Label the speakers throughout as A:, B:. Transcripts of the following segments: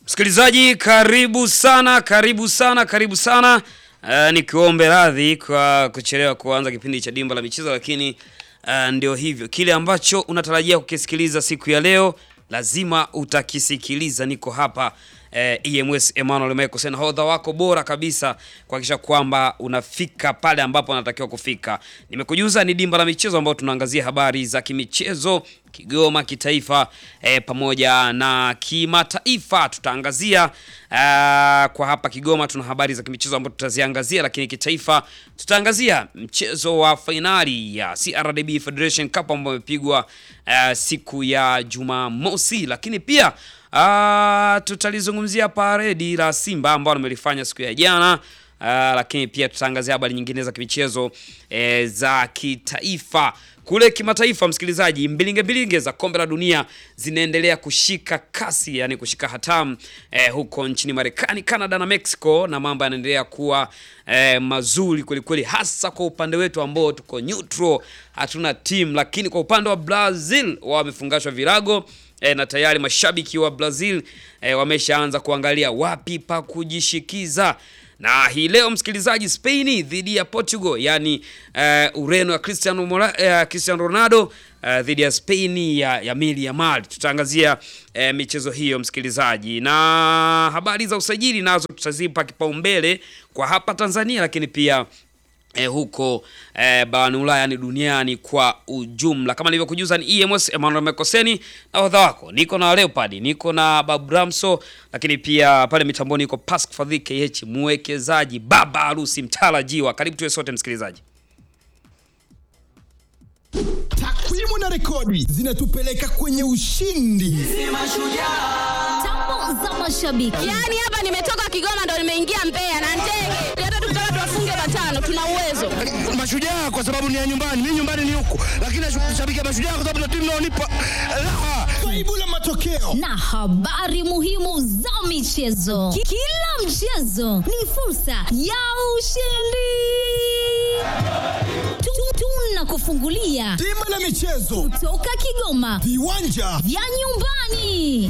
A: Msikilizaji, karibu sana, karibu sana, karibu sana. Uh, nikiombe radhi kwa kuchelewa kuanza kipindi cha Dimba la Michezo, lakini uh, ndio hivyo, kile ambacho unatarajia kukisikiliza siku ya leo lazima utakisikiliza. Niko hapa eh, EMS Emmanuel Michael, nahodha wako bora kabisa kuhakikisha kwamba unafika pale ambapo unatakiwa kufika. Nimekujuza ni Dimba la Michezo ambao tunaangazia habari za kimichezo Kigoma, kitaifa eh, pamoja na kimataifa. Tutaangazia uh, kwa hapa Kigoma tuna habari za kimichezo ambazo tutaziangazia, lakini kitaifa tutaangazia mchezo wa fainali ya CRDB Federation Cup ambao umepigwa uh, siku ya Jumamosi, lakini pia uh, tutalizungumzia paredi la Simba ambao wamelifanya siku ya jana. Uh, lakini pia tutaangazia habari nyingine za kimichezo eh, za kitaifa. Kule kimataifa, msikilizaji, mbilinge mbilinge za kombe la dunia zinaendelea kushika kasi, yani kushika hatamu eh, huko nchini Marekani, Canada na Mexico, na mambo yanaendelea kuwa eh, mazuri kwelikweli, hasa kwa upande wetu ambao tuko neutral, hatuna team, lakini kwa upande wa Brazil wamefungashwa virago E, na tayari mashabiki wa Brazil e, wameshaanza kuangalia wapi pa kujishikiza. Na hii leo msikilizaji, Spain dhidi ya Portugal, yani uh, Ureno ya Cristiano, uh, Cristiano Ronaldo uh, dhidi ya Spain ya, ya Mili Yamal. Tutaangazia uh, michezo hiyo msikilizaji, na habari za usajili nazo tutazipa kipaumbele kwa hapa Tanzania, lakini pia E, huko e, barani Ulaya yani duniani kwa ujumla. Kama nilivyokujuza ni EMS Emmanuel Mekoseni na wadha wako, niko na Leopard, niko na Babu Ramso, lakini pia pale mitamboni niko Pasc Fadhi KH, mwekezaji baba harusi mtarajiwa. Karibu tuwe sote msikilizaji.
B: Takwimu na rekodi zinatupeleka kwenye ushindi.
C: Tambo za mashabiki.
D: Yaani hapa nimetoka Kigoma ndo nimeingia Mbeya na ndege. Hata tukitaka tuwafunge matano tuna uwezo.
E: Mashujaa kwa sababu ni ya nyumbani, mimi nyumbani ni huku, lakini nashabikia Mashujaa kwa sababu ndio timu inaonipa raha.
B: Faibu la matokeo
C: na habari muhimu za michezo. Ki- Kila mchezo ni fursa ya ushindi. Tu- Tunakufungulia
B: Dimba la michezo,
C: toka Kigoma
B: viwanja
C: vya nyumbani.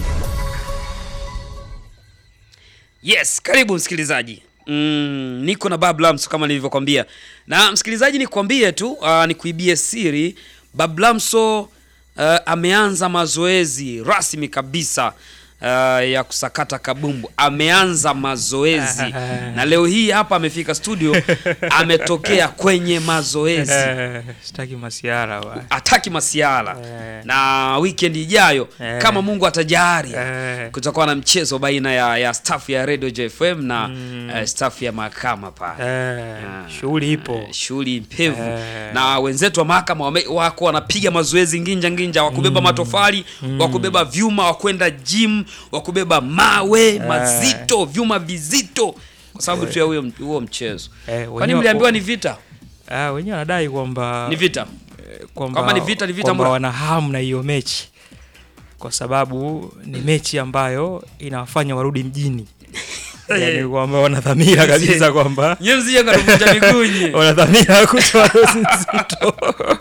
A: Yes, karibu msikilizaji. Mm, niko na Bablamso kama nilivyokwambia, na msikilizaji, nikwambie tu uh, nikuibie siri. Bablamso uh, ameanza mazoezi rasmi kabisa uh, ya kusakata kabumbu. Ameanza mazoezi na leo hii hapa amefika studio, ametokea kwenye mazoezi
F: Eh, sitaki masiara wa.
A: ataki masiala
F: Eh.
A: na weekend ijayo
F: Eh.
A: kama Mungu atajalia
F: Eh.
A: kutakuwa na mchezo baina ya, ya staff ya Radio JFM na eh, staff ya mahakama pale.
F: Eh,
A: Ah.
F: shughuli ipo.
A: Eh, shughuli mpevu
F: Eh.
A: na wenzetu wa mahakama wame- wako wanapiga mazoezi nginja nginja, wakubeba matofali, wakubeba vyuma, wakwenda gym, wakubeba mawe mazito, vyuma vizito, kwa sababu tu ya huyo huo mchezo.
F: Eh,
A: Kwani
F: wenyewe-
A: mliambiwa ni vita?
F: Ah, wenyewe wanadai kwamba
A: Ni vita.
F: eh, kwamba
A: Kama ni vita, ni vita
F: kwamba
A: mbona?
F: wana hamu na hiyo mechi kwa sababu ni mechi ambayo inawafanya warudi mjini. Yaani kwamba wana dhamira kabisa kwamba
A: Nyewe msije mkatuvunja miguu nyie.
F: wana dhamira ya kutoa dozi nzito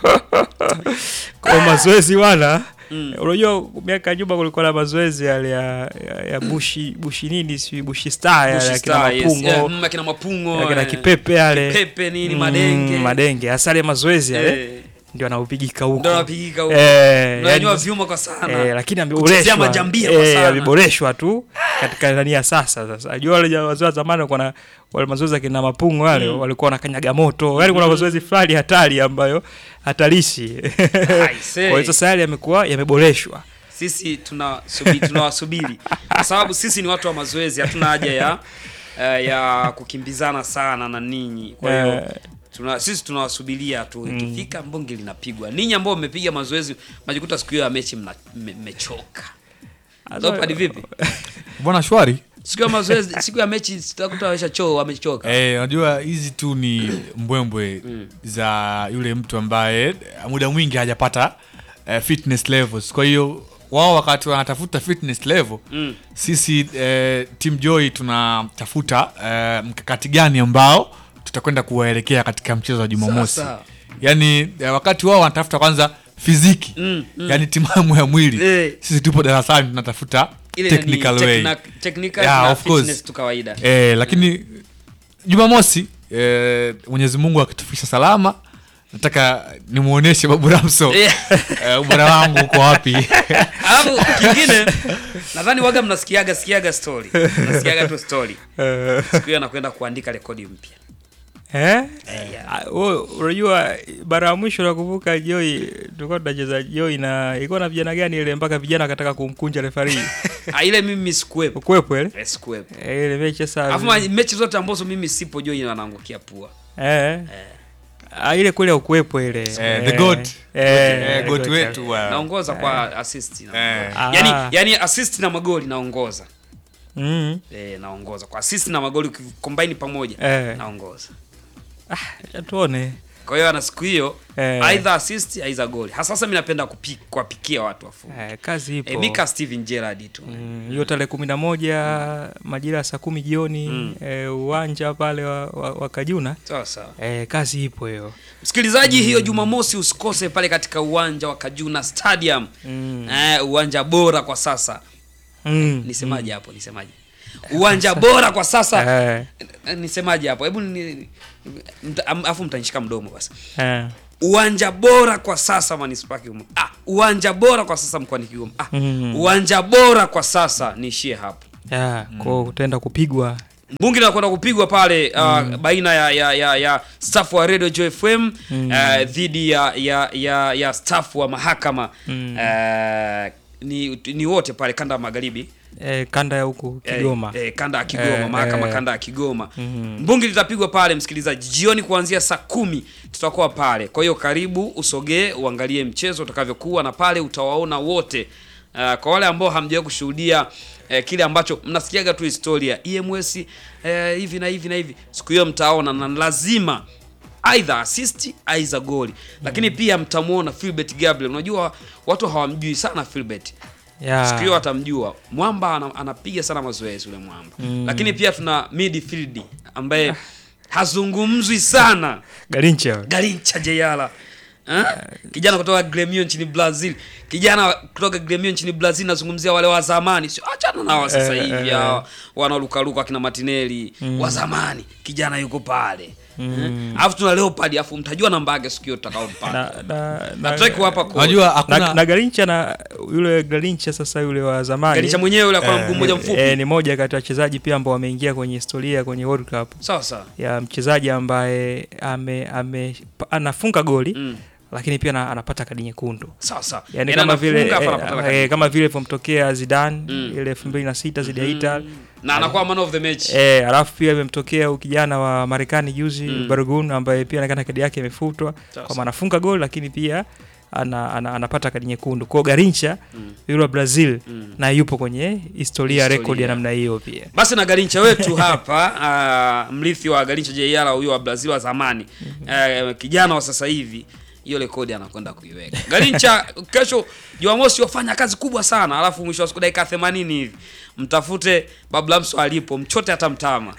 F: kwa mazoezi wana unajua miaka ya nyuma kulikuwa na mazoezi yale ya, ya, ya bushi bushi nini si bushi star yale
A: Bushi
F: akina
A: Star, yes.
F: mapungo
A: Yeah, mm, akina mapungo
F: akina
A: eh.
F: kipepe yale
A: Kipepe nini,
F: Mm,
A: madenge.
F: madenge hasa yale mazoezi yale
A: Eh.
F: ndio anaupigika huko
A: Ndio anapigika huko.
F: Eh,
A: Unanyanyua
F: yani-
A: vyuma kwa sana.
F: Eh, lakini
A: Kuchezea
F: ameboreshwa
A: majambia kwa
F: eh,
A: sana.
F: ameboreshwa tu katika ndani ya sasa sasa ajua wale ja- wazee wa zamani walikuwa na wale mazoezi akina mapungo wale walikuwa wanakanyaga moto yani kuna mazoezi fulani hatari ambayo hatarishi
A: say.
F: kwa hiyo sasa yale yamekuwa yameboreshwa
A: Sisi tunasubiri tunawasubiri kwa sababu sisi ni watu wa mazoezi, hatuna haja ya eh, ya kukimbizana sana na ninyi. Kwa hiyo
F: Eh.
A: tuna, sisi tunawasubiria tu, ikifika mbunge linapigwa. Ninyi ambao mmepiga mazoezi, majikuta siku hiyo ya mechi mna- mme- mmechoka. Leopard vipi?
G: bwana shwari
A: Siku ya mazoezi, siku ya mechi tutakuta waisha choo wamechoka.
G: Eh, unajua hizi tu ni mbwembwe za yule mtu ambaye muda mwingi hajapata eh, fitness levels kwa hiyo wao wakati wanatafuta fitness level
A: Mm.
G: sisi eh, team joy tunatafuta eh, mkakati gani ambao tutakwenda kuwaelekea katika mchezo wa jumamosi
A: Sasa.
G: yaani eh, wakati wao wanatafuta kwanza fiziki
A: Mm, mm.
G: yaani timamu ya mwili
A: Eh.
G: sisi tupo darasani tunatafuta
A: ile
G: Technical
A: nani,
G: way.
A: techna- technical
G: Yeah,
A: na
G: of course.
A: fitness tu kawaida
G: eh, lakini jumamosi eh, mwenyezi mungu akitufikisha salama nataka nimwonyeshe babu ramso
A: Yeah.
G: eh, ubora wangu uko wapi
A: alafu kingine nadhani waga mnasikiaga sikiaga story mnasikiaga tu story siku hiyo anakwenda kuandika rekodi mpya
F: Eh?
A: yeah.
F: Ah, wewe, unajua mara ya mwisho nakumbuka Joy tulikuwa tunacheza Joy na ilikuwa na vijana gani ile mpaka vijana akataka kumkunja refari.
A: Ah, ile mimi sikuwepo
F: Ukwepo ile?
A: Eh, sikuwepo
F: Eh, ile mechi sasa.
A: alafu ma- mechi zote ambazo mimi sipo joi anaangukia pua
F: Eh. Ah, ile kule ukwepo ile.
G: Eh, the goat.
F: Eh,
G: Eh, goat
F: goat.
G: wetu wa-
A: naongoza kwa assist na
G: Eh.
A: magoli. yani,
F: Ah.
A: yani assist na magoli naongoza
F: Mm.
A: eh, naongoza kwa assist na magoli ukicombine pamoja
F: Eh.
A: naongoza
F: Ah, tuone.
A: kwa hiyo ana siku hiyo
F: Eh.
A: either assist either goli hasa sasa mimi napenda kupi- kuwapikia watu wafunge
F: Eh, kazi ipo.
A: eh, mika Steven Gerrard tu
F: Mm, hiyo tarehe kumi na moja majira ya saa kumi jioni
A: Mm.
F: eh, uwanja pale wa, wa, wa Kajuna
A: sawa sawa
F: eh, kazi ipo hiyo
A: msikilizaji hiyo jumamosi usikose pale katika uwanja wa kajuna stadium
F: Mm.
A: eh, uwanja bora kwa sasa
F: mm.
A: nisemaje hapo nisemaje uwanja bora kwa sasa
F: eh,
A: Eh, nisemaje hapo hebu ni- mta- am- afu mtanishika mdomo basi
F: eh.
A: uwanja bora kwa sasa manispaa Kigoma ah, uwanja bora kwa sasa mkoani Kigoma ah,
F: Mm.
A: uwanja bora kwa sasa niishie hapo
F: ya kwao utaenda kupigwa
A: mbungi linakwenda kupigwa pale uh, baina ya ya ya, ya staff wa Radio Joy FM uh, dhidi ya ya ya, ya staff wa mahakama uh, ni, ni wote pale kanda ya magharibi
F: eh, kanda ya huku Kigoma
A: Eh, eh, kanda ya Kigoma
F: Eh,
A: mahakama
F: eh.
A: kanda ya Kigoma mbungi litapigwa pale msikilizaji jioni kuanzia saa kumi tutakuwa pale kwa hiyo karibu usogee uangalie mchezo utakavyokuwa na pale utawaona wote Uh, kwa wale ambao hamjawahi kushuhudia eh, kile ambacho mnasikiaga tu historia EMS eh, hivi na hivi na hivi siku hiyo mtaona na lazima either assist either goli lakini pia mtamuona Philbert Gabriel unajua watu hawamjui sana Philbert
F: ya
A: siku hiyo atamjua mwamba ana, anapiga sana mazoezi yule mwamba lakini pia tuna midfield ambaye hazungumzwi sana
F: Garincha
A: garincha jeyala Eh? kijana kutoka gremio nchini brazil kijana kutoka gremio nchini brazil nazungumzia wale wa zamani sio achana na wa sasa
F: Eh,
A: hivi
F: eh,
A: hawa wanaolukaluka akina matineli wa zamani kijana yuko pale Eh? alafu tuna leopard alafu mtajua namba yake siku hiyo tutakaompata
F: na, na, na,
A: hatutaki kuwapa code.
G: unajua
F: na,
G: hakuna
F: na Garincha na yule Garincha sasa yule wa zamani
A: garincha mwenyewe yule akona mguu mmoja mfupi
F: eh, ni moja kati ya wachezaji pia ambao wameingia kwenye historia kwenye World Cup
A: sawa sawa
F: ya mchezaji ambaye ame, ame pa- anafunga goli
A: Mm.
F: lakini pia ana- anapata kadi nyekundu
A: sawa sawa
F: yani
A: Yaani
F: kama vile
A: anafunga,
F: eh,
A: afu anapata kadi
F: eh, kama vile ilivyomtokea Zidane
A: Mm.
F: ile elfu mbili na sita zidi ya Italy
A: na anakuwa man of the match
F: Eh, alafu pia imemtokea huyu kijana wa Marekani juzi
A: Mm.
F: Bargun ambaye pia anaonekana kadi yake imefutwa
A: Sawa,
F: kwamba anafunga goli lakini pia ana, ana, anapata kadi nyekundu. Kwa hiyo Garincha yule wa Brazil
A: Mm.
F: na yupo kwenye historia
A: Historia.
F: rekodi ya namna hiyo pia.
A: basi na garincha wetu hapa uh, mrithi wa garincha jeiala huyo wa brazil wa zamani uh, kijana wa sasa hivi hiyo rekodi anakwenda kuiweka garincha kesho jumamosi wafanya kazi kubwa sana alafu mwisho wa siku dakika 80 hivi mtafute bablamso alipo mchote hata mtama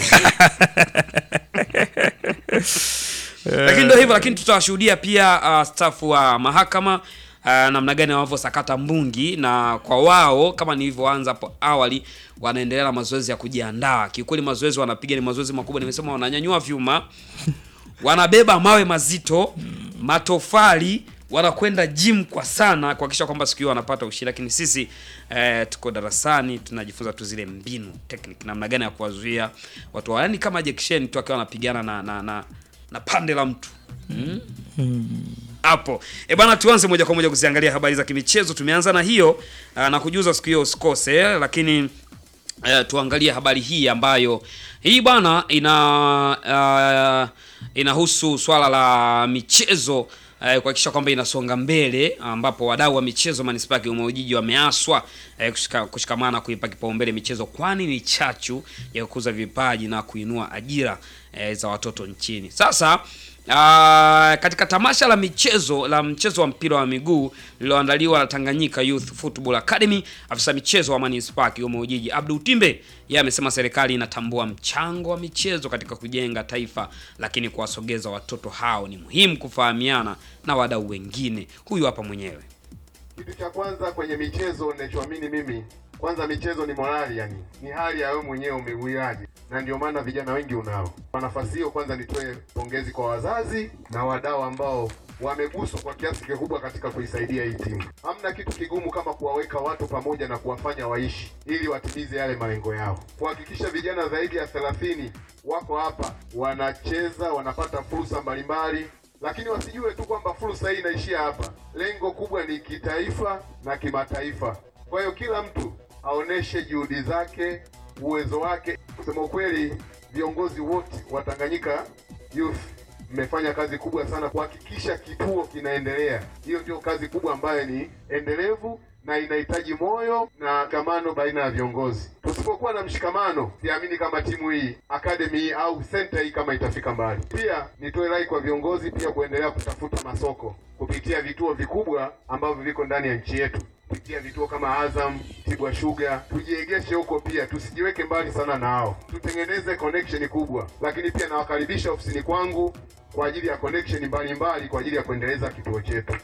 A: lakini ndio hivyo lakini tutawashuhudia pia uh, staff wa mahakama uh, namna gani wanavyosakata mbungi na kwa wao kama nilivyoanza hapo awali wanaendelea na mazoezi ya kujiandaa kiukweli mazoezi wanapiga ni mazoezi makubwa nimesema wananyanyua vyuma wanabeba mawe mazito matofali wanakwenda gym kwa sana kuhakikisha kwamba siku hiyo wanapata ushindi lakini sisi eh, tuko darasani tunajifunza tu zile mbinu technique namna gani ya kuwazuia watu wa- yaani kama Jackson tu akiwa anapigana na, na, na, na pande la mtu hapo e bana tuanze moja kwa moja kuziangalia habari za kimichezo tumeanza na hiyo ah, na kujuza siku hiyo usikose lakini eh, tuangalie habari hii ambayo hii bana ina uh, inahusu swala la michezo eh, kuhakikisha kwamba inasonga mbele ambapo wadau wa michezo manispaa ya Kigoma Ujiji wameaswa eh, kushika, kushikamana kuipa kipaumbele michezo kwani ni chachu ya kukuza vipaji na kuinua ajira eh, za watoto nchini. Sasa Uh, katika tamasha la michezo la mchezo wa mpira wa miguu lililoandaliwa na Tanganyika Youth Football Academy, afisa michezo wa manispaa Kigoma Ujiji Abdul Timbe yeye amesema serikali inatambua mchango wa michezo katika kujenga taifa, lakini kuwasogeza watoto hao ni muhimu kufahamiana na wadau wengine. Huyu hapa mwenyewe.
H: Kitu cha kwanza kwenye michezo ninachoamini mimi Kwanza michezo ni morali, yani ni hali ya wewe mwenyewe umeuiaje, na ndio maana vijana wengi unao. Kwa nafasi hiyo, kwanza nitoe pongezi kwa wazazi na wadau ambao wameguswa kwa kiasi kikubwa katika kuisaidia hii timu. Hamna kitu kigumu kama kuwaweka watu pamoja na kuwafanya waishi ili watimize yale malengo yao, kuhakikisha vijana zaidi ya thelathini wako hapa wanacheza, wanapata fursa mbalimbali lakini wasijue tu kwamba fursa hii inaishia hapa. Lengo kubwa ni kitaifa na kimataifa. Kwa hiyo kila mtu aoneshe juhudi zake, uwezo wake. Kusema ukweli, viongozi wote wa Tanganyika Youth mmefanya kazi kubwa sana kuhakikisha kituo kinaendelea. Hiyo ndio kazi kubwa ambayo ni endelevu na inahitaji moyo na mshikamano baina ya viongozi. Tusipokuwa na mshikamano, siamini kama timu hii academy hii au center hii kama itafika mbali. Pia nitoe rai kwa viongozi pia kuendelea kutafuta masoko kupitia vituo vikubwa ambavyo viko ndani ya nchi yetu kupitia vituo kama Azam, Tibwa Sugar, tujiegeshe huko pia, tusijiweke mbali sana na hao, tutengeneze connection kubwa. Lakini pia nawakaribisha ofisini kwangu kwa ajili ya connection mbalimbali kwa ajili ya kuendeleza kituo chetu.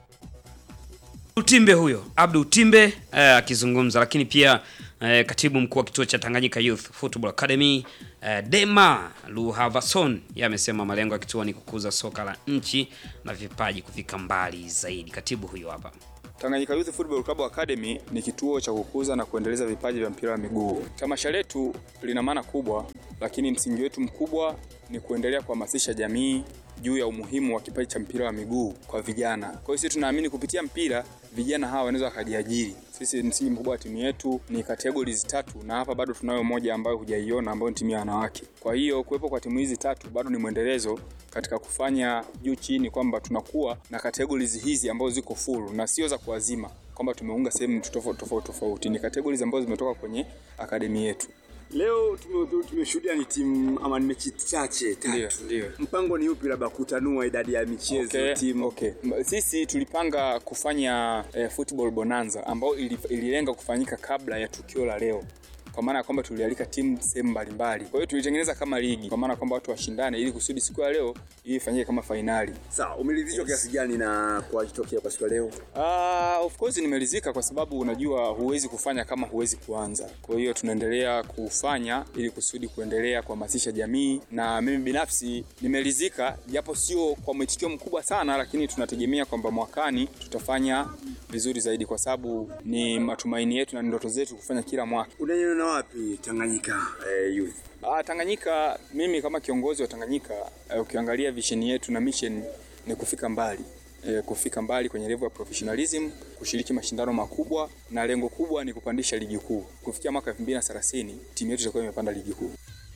A: Utimbe huyo Abdu Utimbe eh, akizungumza, lakini pia eh, katibu mkuu wa kituo cha Tanganyika Youth Football Academy eh, Dema Luhavason yeye amesema malengo ya kituo ni kukuza soka la nchi na vipaji kufika mbali zaidi. Katibu huyo hapa.
I: Tanganyika Youth Football Club Academy ni kituo cha kukuza na kuendeleza vipaji vya mpira wa miguu. Tamasha letu lina maana kubwa, lakini msingi wetu mkubwa ni kuendelea kuhamasisha jamii juu ya umuhimu wa kipaji cha mpira wa miguu kwa vijana. Kwa hiyo sisi tunaamini kupitia mpira vijana hawa wanaweza wakajiajiri. Sisi msingi mkubwa wa timu yetu ni categories tatu, na hapa bado tunayo moja ambayo hujaiona ambayo ni timu ya wanawake. Kwa hiyo kuwepo kwa timu hizi tatu bado ni mwendelezo katika kufanya juu chini kwamba tunakuwa na categories hizi ambazo ziko full na sio za kuazima kwamba tumeunga sehemu tofauti tofauti tofauti, ni categories ambazo zimetoka kwenye akademi yetu.
J: Leo tume- tumeshuhudia ni timu ama ni mechi chache
I: Ndio,
J: tatu.
I: ndio.
J: Mpango ni upi, labda kutanua idadi ya michezo
I: Okay,
J: timu?
I: okay. M- Sisi tulipanga kufanya eh, football bonanza ambayo ili, ililenga kufanyika kabla ya tukio la leo kwa maana ya kwamba tulialika timu sehemu mbalimbali. Kwa hiyo tulitengeneza kama ligi, kwa maana ya kwamba watu washindane ili kusudi siku ya leo ili ifanyike kama fainali.
J: Sawa, umeridhishwa kiasi gani na kwa kitokeo kwa siku ya leo?
I: Uh, of course nimeridhika kwa sababu unajua huwezi kufanya kama huwezi kuanza. Kwa hiyo tunaendelea kufanya ili kusudi kuendelea kuhamasisha jamii, na mimi binafsi nimeridhika, japo sio kwa mwitikio mkubwa sana, lakini tunategemea kwamba mwakani tutafanya vizuri zaidi, kwa sababu ni matumaini yetu na ni ndoto zetu kufanya kila mwaka.
J: Unaiona wapi Tanganyika eh, Youth?
I: Ah, Tanganyika, mimi kama kiongozi wa Tanganyika eh, ukiangalia vision yetu na mission ni kufika mbali eh, kufika mbali kwenye level ya professionalism, kushiriki mashindano makubwa, na lengo kubwa ni kupandisha ligi kuu. Kufikia mwaka 2030 timu yetu itakuwa imepanda ligi kuu.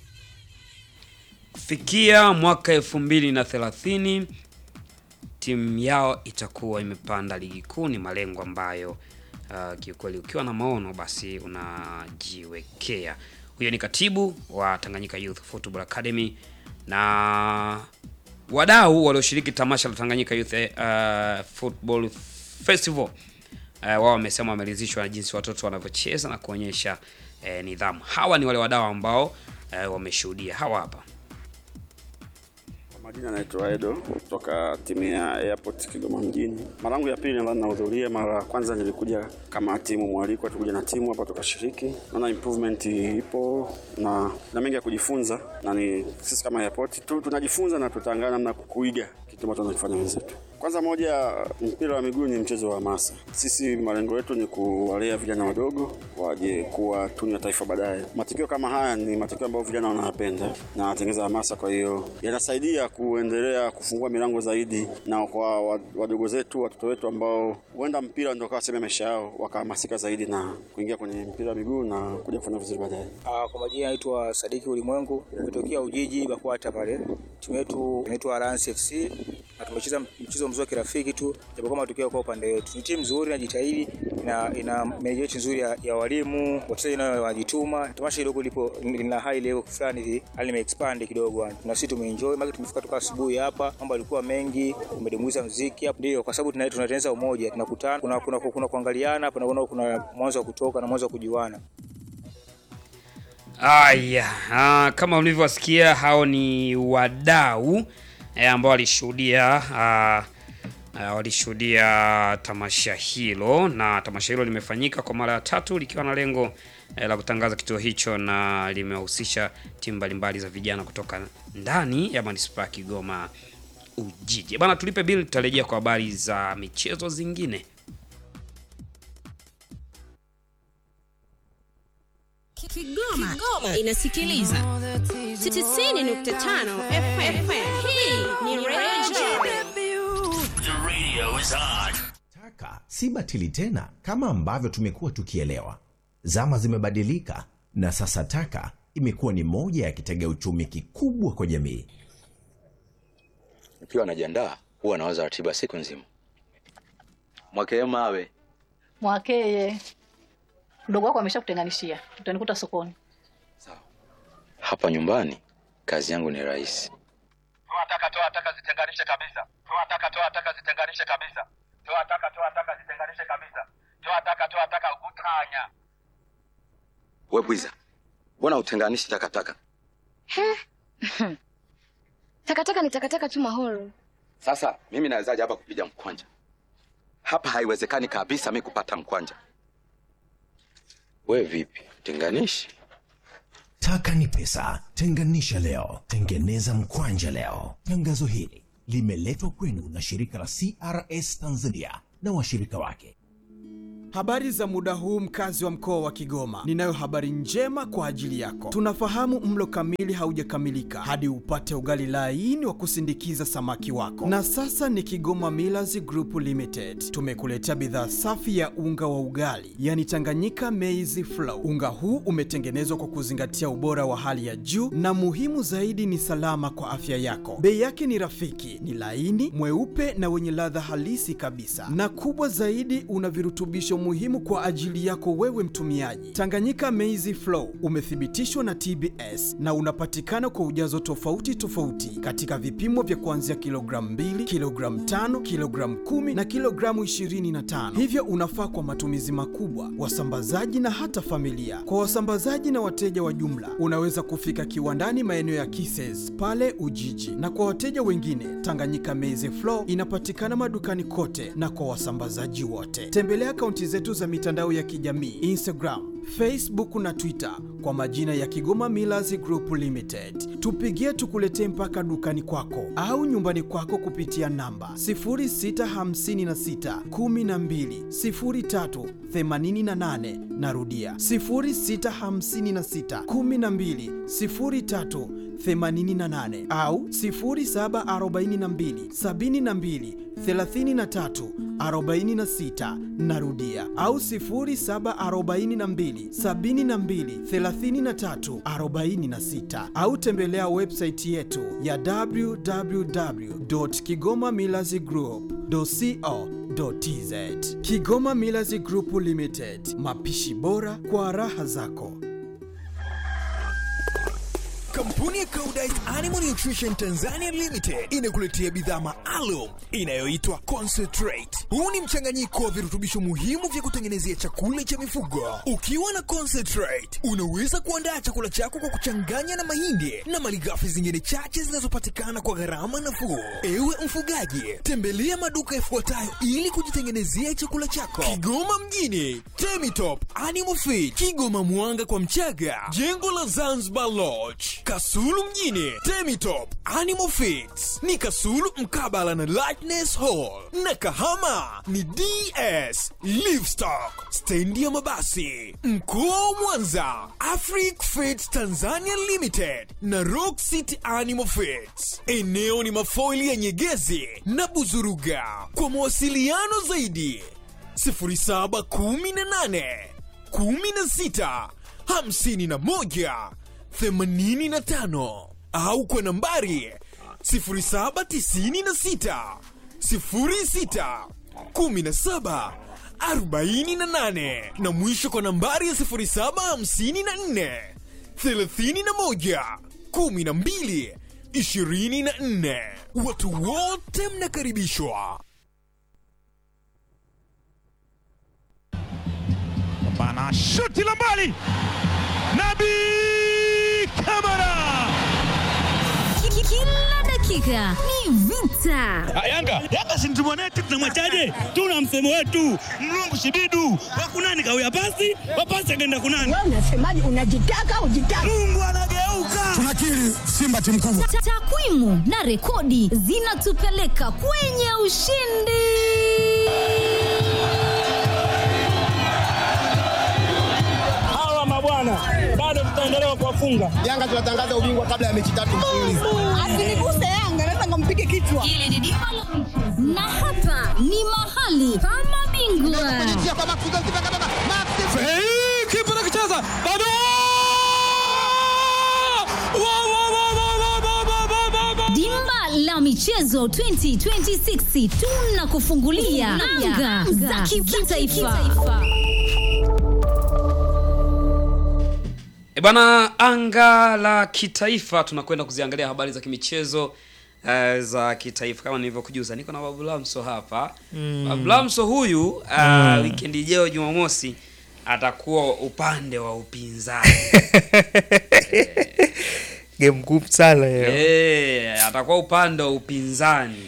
A: Kufikia mwaka elfu mbili na thelathini timu yao itakuwa imepanda ligi kuu. Ni malengo ambayo uh, kiukweli ukiwa na maono basi unajiwekea. Huyo ni katibu wa Tanganyika Youth Football Academy na wadau walioshiriki tamasha la Tanganyika Youth uh, Football Festival uh, wao wamesema wameridhishwa na jinsi watoto wanavyocheza na kuonyesha uh, nidhamu. Hawa ni wale wadau ambao uh, wameshuhudia. Hawa hapa
K: Kwa majina naitwa Edo kutoka timu ya Airport Kigoma mjini. Mara yangu ya pili nadhani nahudhuria. Mara ya kwanza nilikuja kama timu mwalikwa, tulikuja na timu hapa tukashiriki. Naona improvement ipo na na mengi ya kujifunza, na ni sisi kama Airport tu tunajifunza na tutaangalia namna ya kuiga kitu ambacho wanakifanya wenzetu. Kwanza moja, mpira wa miguu ni mchezo wa hamasa. Sisi malengo yetu ni kuwalea vijana wadogo waje kuwa tunu ya taifa baadaye. Matukio kama haya ni matukio ambayo vijana wanayapenda na wanatengeza hamasa, kwa hiyo yanasaidia kuendelea kufungua milango zaidi, na kwa wa- wadogo zetu, watoto wetu ambao huenda mpira ndio kawa sehemu ya maisha yao, wakahamasika zaidi na kuingia kwenye mpira wa miguu na kuja kufanya vizuri baadaye.
L: Uh, kwa majina naitwa Sadiki Ulimwengu, nimetokea Ujiji Bakwata pale. Timu yetu inaitwa Alliance FC na tumecheza mchezo mzuri wa kirafiki tu, japo kama matokeo kwa upande wetu. Ni timu nzuri inajitahidi, ina ina management nzuri ya, ya walimu, wachezaji nao wanajituma. Tamasha kidogo lipo lina high level fulani hivi, hali imeexpand kidogo yani. Na sisi tumeenjoy, maana tumefika toka asubuhi hapa, mambo yalikuwa mengi, tumedumuiza muziki hapa. Ndio, kwa sababu tuna- tunatengeneza umoja, tunakutana, kuna kuna, kuna kuangaliana, kuna, kuna, kuna mwanzo wa kutoka na mwanzo wa kujuana.
A: Aya, ah, kama mlivyowasikia hao ni wadau eh, ambao walishuhudia ah, uh, walishuhudia tamasha hilo, na tamasha hilo limefanyika kwa mara ya tatu likiwa na lengo uh, la kutangaza kituo hicho na limehusisha timu mbalimbali za vijana kutoka ndani ya manispaa ya Kigoma Ujiji. Bana, tulipe bili, tutarejea kwa habari za michezo zingine.
M: Kigoma, Kigoma inasikiliza 90.5 FM. Hii ni Radio
N: Taka si batili tena kama ambavyo tumekuwa tukielewa. Zama zimebadilika na sasa taka imekuwa ni moja ya kitega uchumi kikubwa kwa jamii.
O: Nikiwa najiandaa huwa nawaza ratiba siku nzima. Mwakee mawe
P: Mwakeye, mdogo wako ameshakutenganishia, utanikuta sokoni.
O: hapa nyumbani, kazi yangu ni rahisi.
E: Toa taka, toa taka, zitenganishe kabisa. Toa taka, toa taka, zitenganishe kabisa. Toa taka, toa taka, zitenganishe kabisa. Toa taka, toa taka, utanya.
O: We bwiza, mbona utenganishi takataka?
Q: Takataka ni takataka tu mahoro.
O: Sasa mimi nawezaje hapa kupiga mkwanja? Hapa haiwezekani kabisa mi kupata mkwanja. We vipi, tenganishi?
N: Taka ni pesa, tenganisha leo, tengeneza mkwanja leo. Tangazo hili limeletwa kwenu na shirika la CRS Tanzania na washirika wake.
B: Habari za muda huu mkazi wa mkoa wa Kigoma. Ninayo habari njema kwa ajili yako. Tunafahamu mlo kamili haujakamilika hadi upate ugali laini wa kusindikiza samaki wako. Na sasa ni Kigoma Millers Group Limited. Tumekuletea bidhaa safi ya unga wa ugali, yani Tanganyika Maize Flour. Unga huu umetengenezwa kwa kuzingatia ubora wa hali ya juu na muhimu zaidi ni salama kwa afya yako. Bei yake ni rafiki, ni laini, mweupe na wenye ladha halisi kabisa. Na kubwa zaidi una virutubisho muhimu kwa ajili yako wewe mtumiaji. Tanganyika Maize Flour umethibitishwa na TBS na unapatikana kwa ujazo tofauti tofauti katika vipimo vya kuanzia kilogramu 2, kilogramu 5, kilogramu 10 na kilogramu 25. Hivyo unafaa kwa matumizi makubwa, wasambazaji na hata familia. Kwa wasambazaji na wateja wa jumla, unaweza kufika kiwandani maeneo ya Kises pale Ujiji, na kwa wateja wengine, Tanganyika Maize Flour inapatikana madukani kote na kwa wasambazaji wote. Tembelea akaunti zetu za mitandao ya kijamii Instagram, Facebook na Twitter kwa majina ya Kigoma Millers Group Limited. Tupigie tukuletee mpaka dukani kwako au nyumbani kwako kupitia namba 0656 12 03 88. Narudia 0656 12 03 88 au 0742 72 33 46 narudia au 0742 72 33 46 au tembelea website yetu ya www.kigomamillazgroup.co.tz Kigoma Millers Group Limited, mapishi bora kwa raha zako.
R: Kampuni ya Koudijt Animal Nutrition Tanzania Limited inakuletea bidhaa maalum inayoitwa Concentrate. Huu ni mchanganyiko wa virutubisho muhimu vya kutengenezea chakula cha mifugo. Ukiwa na Concentrate, unaweza kuandaa chakula chako kwa kuchanganya na mahindi na malighafi zingine chache zinazopatikana kwa gharama nafuu. Ewe mfugaji, tembelea maduka yafuatayo ili kujitengenezea chakula chako: Kigoma mjini, Temitop Animal Feed, Kigoma Mwanga kwa Mchaga, jengo la Zanzibar Lodge, Kasulu mjini, Temitop Animal Feeds ni Kasulu mkabala na Lightness Hall, na Kahama ni DS Livestock, stendi ya mabasi. Mkoa wa Mwanza, Afric Feeds Tanzania Limited na Rock City Animal Feeds. Eneo ni mafoili ya Nyegezi na Buzuruga. Kwa mawasiliano zaidi 0718 16 51 85 au kwa nambari 0796 06 17 48 na mwisho kwa nambari ya 0754 31 12 24. Watu wote mnakaribishwa.
E: Bana shuti la mbali. Nabi Kamara.
C: Kila dakika dakika ni vita.
S: Yanga Yanga si mtu mwanetu, tunamwachaje? Tuna msemo wetu mlungu shibidu wakunani kawia pasi wapasi akaenda kunani.
T: Wewe unasemaje? Unajitaka ujitaka?
S: Mungu anageuka.
T: Tunakiri Simba timu kubwa.
C: Ta- Takwimu na rekodi zinatupeleka kwenye ushindi.
S: Hawa mabwana bado tutaendelea kuwafunga.
T: Yanga tunatangaza ubingwa kabla ya mechi tatu mfululizo. Asiniguse Yanga, naweza nikampige kichwa.
C: Hili ni dimba la na hapa ni mahali pa mabingwa.
S: Kipa nakicheza bado
C: Dimba la michezo 2026 tunakufungulia anga za kimataifa.
A: E bana, anga la kitaifa tunakwenda kuziangalia habari za kimichezo uh, za kitaifa kama nilivyokujuza. Niko na Babu Lamso hapa
F: Mm.
A: Babu Lamso huyu uh,
F: Mm.
A: wikendi ijayo Jumamosi atakuwa upande wa upinzani
F: game ngumu sana hiyo
A: Eh, atakuwa upande wa upinzani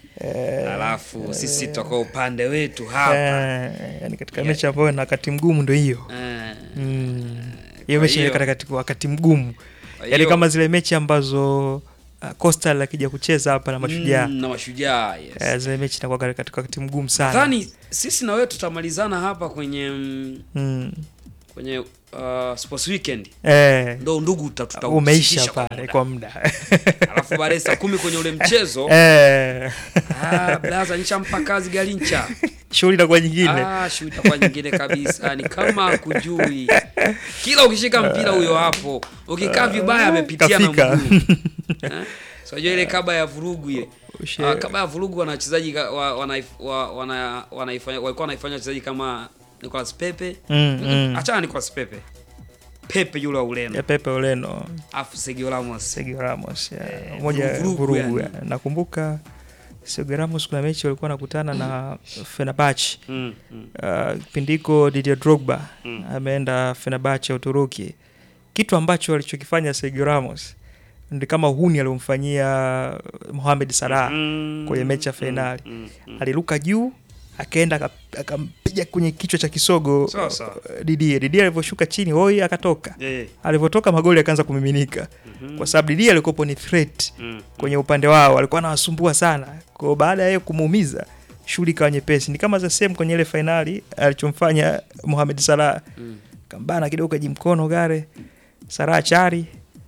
A: alafu sisi tutakuwa upande wetu hapa
F: Eh, yani katika mechi ambayo na wakati mgumu ndo hiyo
A: Eh.
F: Mm. hiyo
A: Kwa
F: mechi
A: hiyo-
F: katika katika wakati mgumu
A: Kwa
F: yani
A: hiyo-
F: kama zile mechi ambazo uh, Coastal akija kucheza hapa na mashujaa
A: Mm, na mashujaa yes.
F: Eh, zile mechi inakuwa katika wakati mgumu sana
A: nadhani sisi na wewe tutamalizana hapa kwenye mm,
F: Mm.
A: kwenye uh, sports weekend
F: Eh.
A: ndo ndugu tuta- tuta-
F: umeisha
A: tusitisha kwa
F: pale
A: muda.
F: kwa muda
A: alafu baadaye saa kumi kwenye ule mchezo
F: Eh.
A: ah, blaza nichampa kazi galincha
F: shughuli inakuwa nyingine
A: ah, shughuli itakuwa nyingine kabisa ni kama kujui kila ukishika mpira huyo hapo ukikaa vibaya amepitia na
F: Kafika.
A: mguu Eh? so unajua ile kaba ya vurugu ile
F: Ushe-
A: Ah, kaba ya vurugu wana wachezaji ka- wa- wanaif- wa- wana- wanaifanya walikuwa wanaifanya wachezaji kama Nicolas Pepe
F: Mm, mm.
A: achana Nicolas Pepe Pepe yule wa Ureno
F: ya Pepe Ureno
A: afu Sergio Ramos
F: Sergio Ramos ya, moja
A: vurugu
F: vurugu
A: yani.
F: ya. nakumbuka Sergio Ramos kuna mechi walikuwa nakutana na Fenerbahce
A: Mm, mm.
F: Uh, kipindi hiko Didier Drogba
A: Mm.
F: ameenda Fenerbahce ya Uturuki kitu ambacho alichokifanya Sergio Ramos ndi kama uhuni aliomfanyia Mohamed Salah
A: Mm,
F: kwenye mechi ya
A: mm,
F: fainali
A: mm, mm.
F: aliruka juu akaenda aka- akampiga kwenye kichwa cha kisogo
A: Sawa, sawa.
F: uh, Didier Didier alivyoshuka chini hoi akatoka
A: Eh.
F: alivyotoka magoli akaanza kumiminika
A: Mhm.
F: kwa sababu Didier alikuwa ni threat
A: Mm,
F: kwenye upande wao alikuwa anawasumbua sana kwa hiyo baada ya yeye kumuumiza shughuli ikawa nyepesi ni kama za same kwenye ile fainali alichomfanya Mohamed Salah
A: Mm.
F: kambana kidogo kajimkono gare Salah chari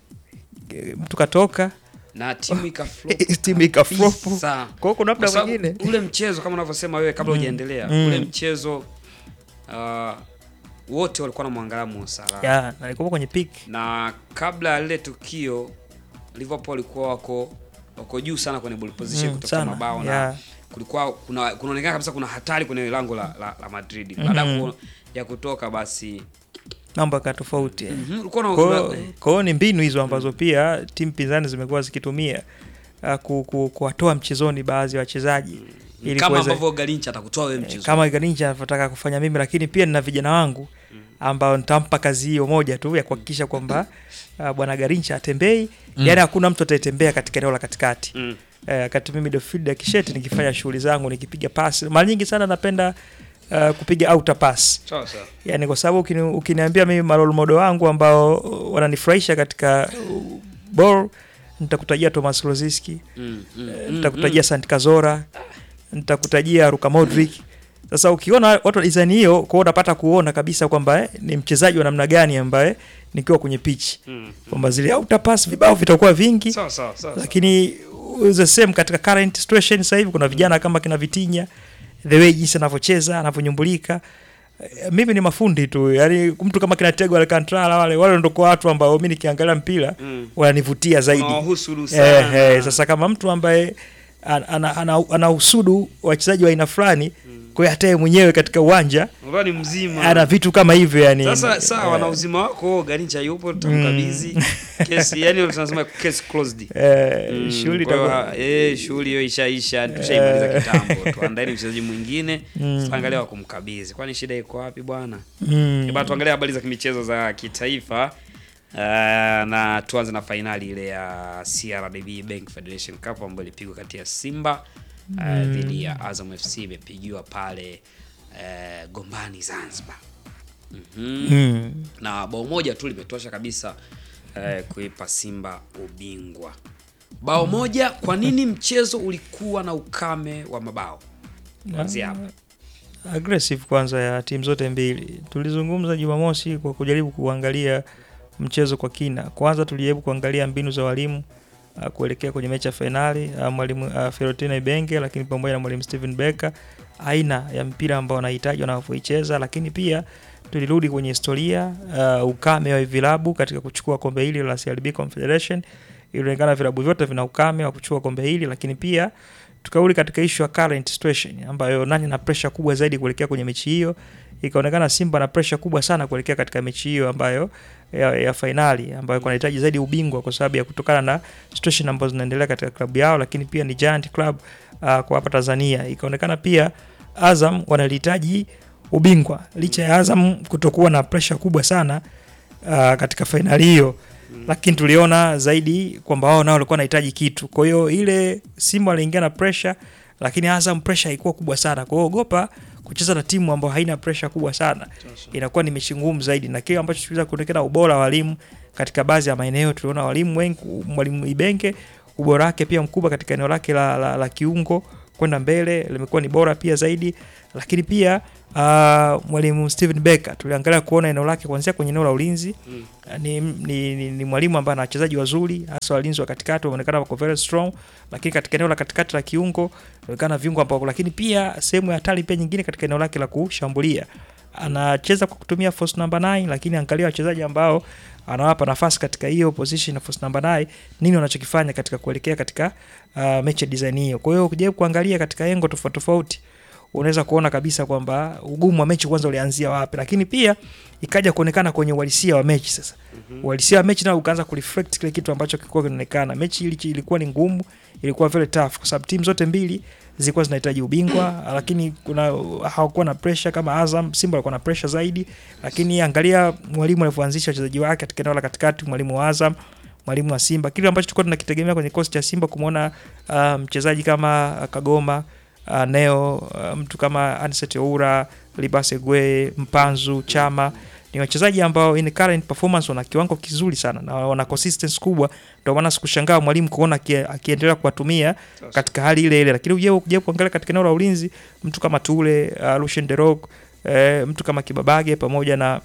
F: e, mtu katoka
A: na timu ikaflop
F: timu ikaflopu
A: kabisa.
F: kwa hiyo kuna
A: Kwa
F: muda
A: sababu
F: mwingine
A: ule mchezo kama unavyosema wewe kabla
F: Mm.
A: hujaendelea
F: Mm.
A: ule mchezo uh, wote walikuwa na mwangalia Mo Salah
F: ya na alikuwa kwenye peak
A: na kabla ya lile tukio Liverpool walikuwa wako wako juu sana kwenye ball position
F: Mm,
A: kutafuta
F: sana,
A: mabao na
F: yeah.
A: kulikuwa kuna kunaonekana kabisa kuna hatari kwenye lango la, la, la Madrid
F: Mhm.
A: baada ya ku- ya kutoka basi
F: mambo yaka tofauti
A: Mhm, ulikuwa na-
F: Kwa hiyo-
A: una-
F: kwa hiyo ni mbinu hizo ambazo pia timu pinzani zimekuwa zikitumia uh, ku, ku, kuwatoa mchezoni baadhi ya wachezaji ili
A: kama
F: kuweza-
A: ambavyo Garincha atakutoa wewe mchezo
F: kama Garincha anavyotaka kufanya mimi, lakini pia nina vijana wangu ambao nitampa kazi hiyo moja tu ya kuhakikisha kwamba uh, bwana Garincha atembei
A: Mm.
F: yani hakuna mtu atatembea katika eneo la katikati
A: Mm.
F: eh, wakati mimi midfield ya kisheti nikifanya shughuli zangu nikipiga pasi mara nyingi sana napenda uh, kupiga outer pass
A: sawa sawa
F: yani kwa sababu ukini, ukiniambia mimi marole model wangu ambao wananifurahisha katika uh, ball nitakutajia Thomas Rosiski
A: Mm, mm,
F: eh,
A: mm,
F: nitakutajia
A: mm.
F: Sant Cazorla nitakutajia Luka Modric sasa ukiona watu wa design hiyo kwao unapata kuona kabisa kwamba eh, ni mchezaji wa namna gani ambaye nikiwa kwenye pitch
A: Mm,
F: kwamba zile outer pass vibao vitakuwa vingi
A: Sawa, sawa, sawa,
F: lakini the same katika current situation sasa hivi kuna vijana kama kina Vitinha the way jinsi anavyocheza anavyonyumbulika Eh, mimi ni mafundi tu yani mtu kama kina Tego Alcantara wale wale ndio kwa watu ambao mimi nikiangalia mpira
A: Mm.
F: wananivutia zaidi
A: Unawahusudu
F: eh,
A: sana.
F: eh, sasa kama mtu ambaye ana, ana, ana, ana usudu wachezaji wa aina fulani kwa hiyo hata yeye mwenyewe katika uwanja
A: Unajua ni mzima
F: ana vitu kama hivyo yani
A: Sasa sawa
F: eh,
A: na uzima wako Garincha yupo tutamkabidhi kesi yani tunasema case closed.
F: Eh, shughuli
A: kwa hiyo,
F: itakuwa-
A: eh shughuli hiyo ishaisha tushaimaliza
F: Eh.
A: kitambo. Tuandaeni mchezaji mwingine
F: Mm.
A: tutaangalia wa kumkabidhi. Kwani shida iko wapi bwana?
F: Mm.
A: Eh, bana tuangalie habari za kimichezo za kitaifa. Uh, na tuanze na fainali ile ya CRDB Bank Federation Cup ambayo ilipigwa kati ya Simba uh,
F: Mm.
A: dhidi ya Azam FC imepigiwa pale uh, Gombani Zanzibar. Mhm.
F: Mm.
A: Na bao moja tu limetosha kabisa uh, kuipa Simba ubingwa. Bao moja. Kwa nini mchezo ulikuwa na ukame wa mabao? Kuanzia hapo.
F: aggressive kwanza ya timu zote mbili. Tulizungumza Jumamosi kwa kujaribu kuangalia mchezo kwa kina. Kwanza tulijaribu kuangalia mbinu za walimu uh, kuelekea kwenye mechi ya fainali uh, mwalimu uh, Fiorentina Ibenge, lakini pamoja na mwalimu Steven Becker, aina ya mpira ambao wanahitaji wanavyoicheza, lakini pia tulirudi kwenye historia uh, ukame wa vilabu katika kuchukua kombe hili la CRB Confederation. Ilionekana vilabu vyote vina ukame wa kuchukua kombe hili, lakini pia tukarudi katika issue ya current situation ambayo nani na pressure kubwa zaidi kuelekea kwenye mechi hiyo. Ikaonekana Simba na pressure kubwa sana kuelekea katika mechi hiyo ambayo ya, ya fainali ambayo kunahitaji zaidi ubingwa kwa sababu ya kutokana na situation ambazo zinaendelea katika klabu yao, lakini pia ni giant club uh, kwa hapa Tanzania. Ikaonekana pia Azam wanalihitaji ubingwa licha ya Azam kutokuwa na pressure kubwa sana uh, katika fainali hiyo lakini tuliona zaidi kwamba wao nao walikuwa wanahitaji kitu. Kwa hiyo ile Simba waliingia na pressure, lakini Azam pressure haikuwa kubwa sana. Kwa hiyo ogopa kucheza na timu ambayo haina pressure kubwa sana, inakuwa ni mechi ngumu zaidi, na kile ambacho tuliweza kuonekana ubora wa walimu katika baadhi ya maeneo, tuliona walimu wengi, mwalimu Ibenge ubora wake pia mkubwa katika eneo lake la, la, la kiungo kwenda mbele limekuwa ni bora pia zaidi, lakini pia uh, mwalimu Steven Becker tuliangalia kuona eneo lake kuanzia kwenye eneo la ulinzi
A: Mm.
F: ni, ni, ni, ni mwalimu ambaye ana wachezaji wazuri hasa walinzi wa katikati wameonekana wako very strong, lakini katika eneo la katikati la kiungo inaonekana viungo ambao, lakini pia sehemu ya hatari pia nyingine katika eneo lake la kushambulia anacheza kwa kutumia force number 9, lakini angalia wachezaji ambao anawapa nafasi katika hiyo position ya force number 9, nini wanachokifanya katika kuelekea katika uh, mechi ya design hiyo. Kwa hiyo ukijaribu kuangalia katika engo tofauti tofauti unaweza kuona kabisa kwamba ugumu wa mechi kwanza ulianzia wapi, lakini pia ikaja kuonekana kwenye uhalisia wa mechi sasa.
A: Mhm.
F: Uhalisia wa mechi nao ukaanza kureflect kile kitu ambacho kilikuwa kinaonekana. Mechi ili ilikuwa ni ngumu, ilikuwa very tough kwa sababu timu zote mbili zilikuwa zinahitaji ubingwa, lakini kuna hawakuwa na pressure kama Azam. Simba walikuwa na pressure zaidi, lakini angalia mwalimu alivyoanzisha wachezaji wake katika eneo la katikati, mwalimu wa Azam mwalimu wa Simba, kile ambacho tulikuwa tunakitegemea kwenye kikosi cha Simba kumwona uh, mchezaji kama uh, Kagoma uh, Neo uh, mtu kama Anset Oura, Libase Gwe, Mpanzu, Chama ni wachezaji ambao in current performance wana kiwango kizuri sana na wana consistency kubwa, ndio maana sikushangaa mwalimu kuona akie- akiendelea kuwatumia katika hali ile ile, lakini uje uje kuangalia katika eneo la ulinzi mtu kama Tule, uh, Lucien Derog, eh, mtu kama Kibabage pamoja na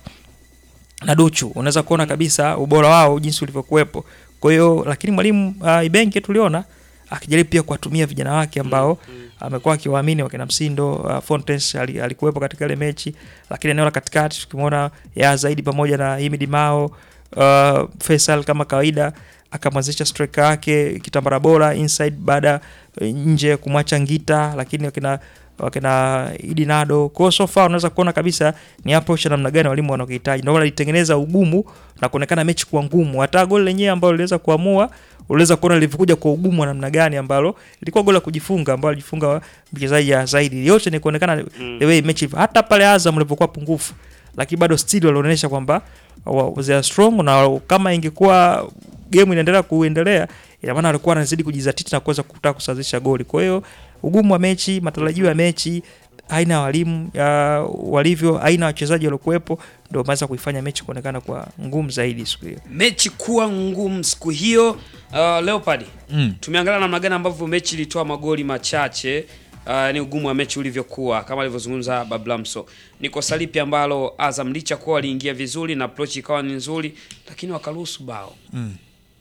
F: na Duchu unaweza kuona kabisa ubora wao jinsi ulivyokuwepo. Kwa hiyo lakini mwalimu uh, Ibenge tuliona akijaribu pia kuwatumia vijana wake ambao amekuwa akiwaamini wakina Msindo uh, Fontes ali- alikuwepo katika ile mechi, lakini eneo la katikati tukimwona ya zaidi pamoja na Himidi Mao uh, Faisal kama kawaida akamwanzisha striker wake kitambara bora inside baada eh, nje kumwacha Ngita, lakini wakina wakina Idi Nado. Kwa hiyo so far unaweza kuona kabisa ni approach ya namna gani walimu wanakuhitaji. Ndio maana alitengeneza ugumu na kuonekana mechi kuwa ngumu. Hata goli lenyewe ambalo liliweza kuamua uliweza kuona lilivyokuja kwa ugumu wa namna gani ambalo ilikuwa goli la kujifunga ambalo alijifunga mchezaji ya zaidi. Yote ni kuonekana
A: Mm.
F: the way mechi hata pale Azam ulipokuwa pungufu, lakini bado still walionyesha kwamba wa- they are strong na kama ingekuwa game inaendelea kuendelea ina maana alikuwa anazidi kujizatiti na kuweza kutaka kusawazisha goli. Kwa hiyo ugumu wa mechi, matarajio ya mechi, aina ya walimu ya walivyo, aina ya wachezaji waliokuwepo, ndio wameweza kuifanya mechi kuonekana kwa ngumu zaidi siku hiyo.
A: mechi kuwa ngumu siku hiyo. Uh, Leopard
F: Mm.
A: tumeangalia namna gani ambavyo mechi ilitoa magoli machache. Uh, ni ugumu wa mechi ulivyokuwa kama alivyozungumza Bablamso. Ni kosa lipi ambalo Azam licha kuwa waliingia vizuri na approach ikawa ni nzuri, lakini wakaruhusu bao?
G: Mm.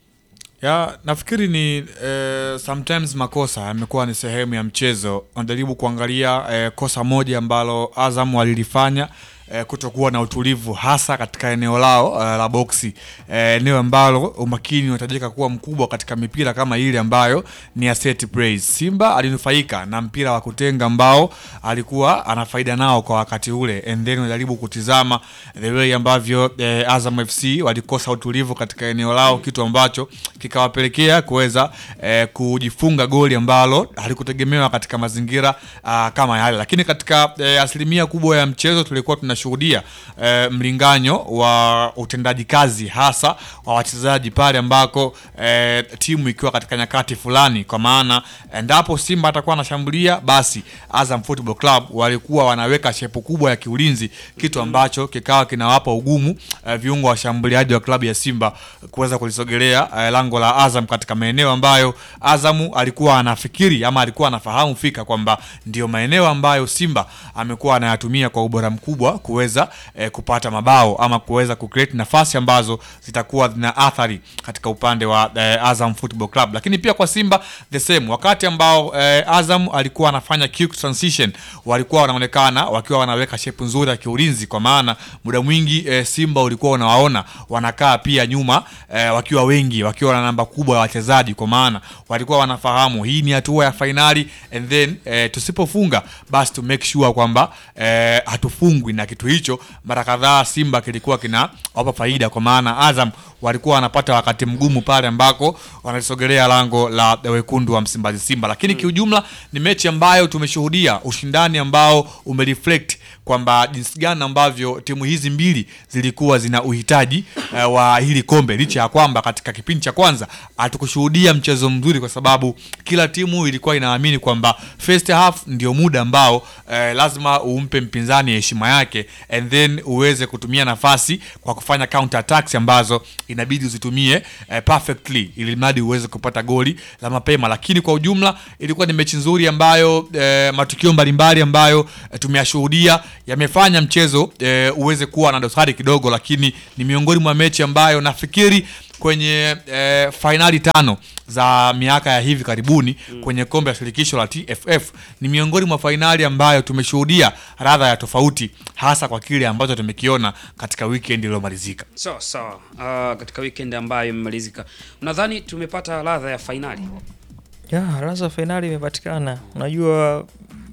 G: ya nafikiri ni eh, sometimes makosa yamekuwa ni sehemu ya mchezo wanajaribu kuangalia eh, kosa moja ambalo azam walilifanya eh, kutokuwa na utulivu hasa katika eneo lao eh, la boksi eh, eneo ambalo umakini unahitajika kuwa mkubwa katika mipira kama ile ambayo ni ya set plays. Simba alinufaika na mpira wa kutenga ambao alikuwa ana faida nao kwa wakati ule, and then unajaribu kutizama the way ambavyo eh, Azam FC walikosa utulivu katika eneo lao, kitu ambacho kikawapelekea kuweza eh, kujifunga goli ambalo halikutegemewa katika mazingira ah, kama yale, lakini katika eh, asilimia kubwa ya mchezo tulikuwa tunashuhudia tunashuhudia eh, mlinganyo wa utendaji kazi hasa wa wachezaji pale ambako eh, timu ikiwa katika nyakati fulani, kwa maana endapo Simba atakuwa anashambulia, basi Azam Football Club walikuwa wanaweka shepu kubwa ya kiulinzi, kitu ambacho kikawa kinawapa ugumu eh, viungo washambuliaji wa klabu ya Simba kuweza kulisogelea eh, lango la Azam katika maeneo ambayo Azamu alikuwa anafikiri ama alikuwa anafahamu fika kwamba ndio maeneo ambayo Simba amekuwa anayatumia kwa ubora mkubwa kuweza eh, kupata mabao ama kuweza kucreate nafasi ambazo zitakuwa zina athari katika upande wa eh, Azam Football Club, lakini pia kwa Simba the same. Wakati ambao eh, Azam alikuwa anafanya quick transition, walikuwa wanaonekana wakiwa wanaweka shepu nzuri ya kiulinzi, kwa maana muda mwingi eh, Simba ulikuwa unawaona wanakaa pia nyuma eh, wakiwa wengi, wakiwa na namba kubwa ya wachezaji, kwa maana walikuwa wanafahamu hii ni hatua ya fainali and then eh, tusipofunga basi to make sure kwamba eh, hatufungwi na kitu hicho. Mara kadhaa Simba kilikuwa kinawapa faida, kwa maana Azam walikuwa wanapata wakati mgumu pale ambako wanalisogelea lango la wekundu wa Msimbazi Simba, lakini kiujumla ni mechi ambayo tumeshuhudia ushindani ambao umereflect kwamba jinsi gani ambavyo timu hizi mbili zilikuwa zina uhitaji uh, wa hili kombe, licha ya kwamba katika kipindi cha kwanza hatukushuhudia mchezo mzuri, kwa sababu kila timu ilikuwa inaamini kwamba first half ndio muda ambao uh, lazima umpe mpinzani heshima yake and then uweze kutumia nafasi kwa kufanya counter attacks ambazo inabidi uzitumie uh, perfectly ili mradi uweze kupata goli la mapema, lakini kwa ujumla ilikuwa ni mechi nzuri ambayo uh, matukio mbalimbali ambayo uh, tumeyashuhudia yamefanya mchezo e, uweze kuwa na dosari kidogo, lakini ni miongoni mwa mechi ambayo nafikiri kwenye e, fainali tano za miaka ya hivi karibuni mm. kwenye kombe la shirikisho la TFF ni miongoni mwa fainali ambayo tumeshuhudia radha ya tofauti, hasa kwa kile ambacho tumekiona katika weekend iliyomalizika.
A: Sawa sawa. Uh, katika weekend ambayo imemalizika, unadhani tumepata ladha ya fainali?
F: ya ladha fainali imepatikana. Unajua,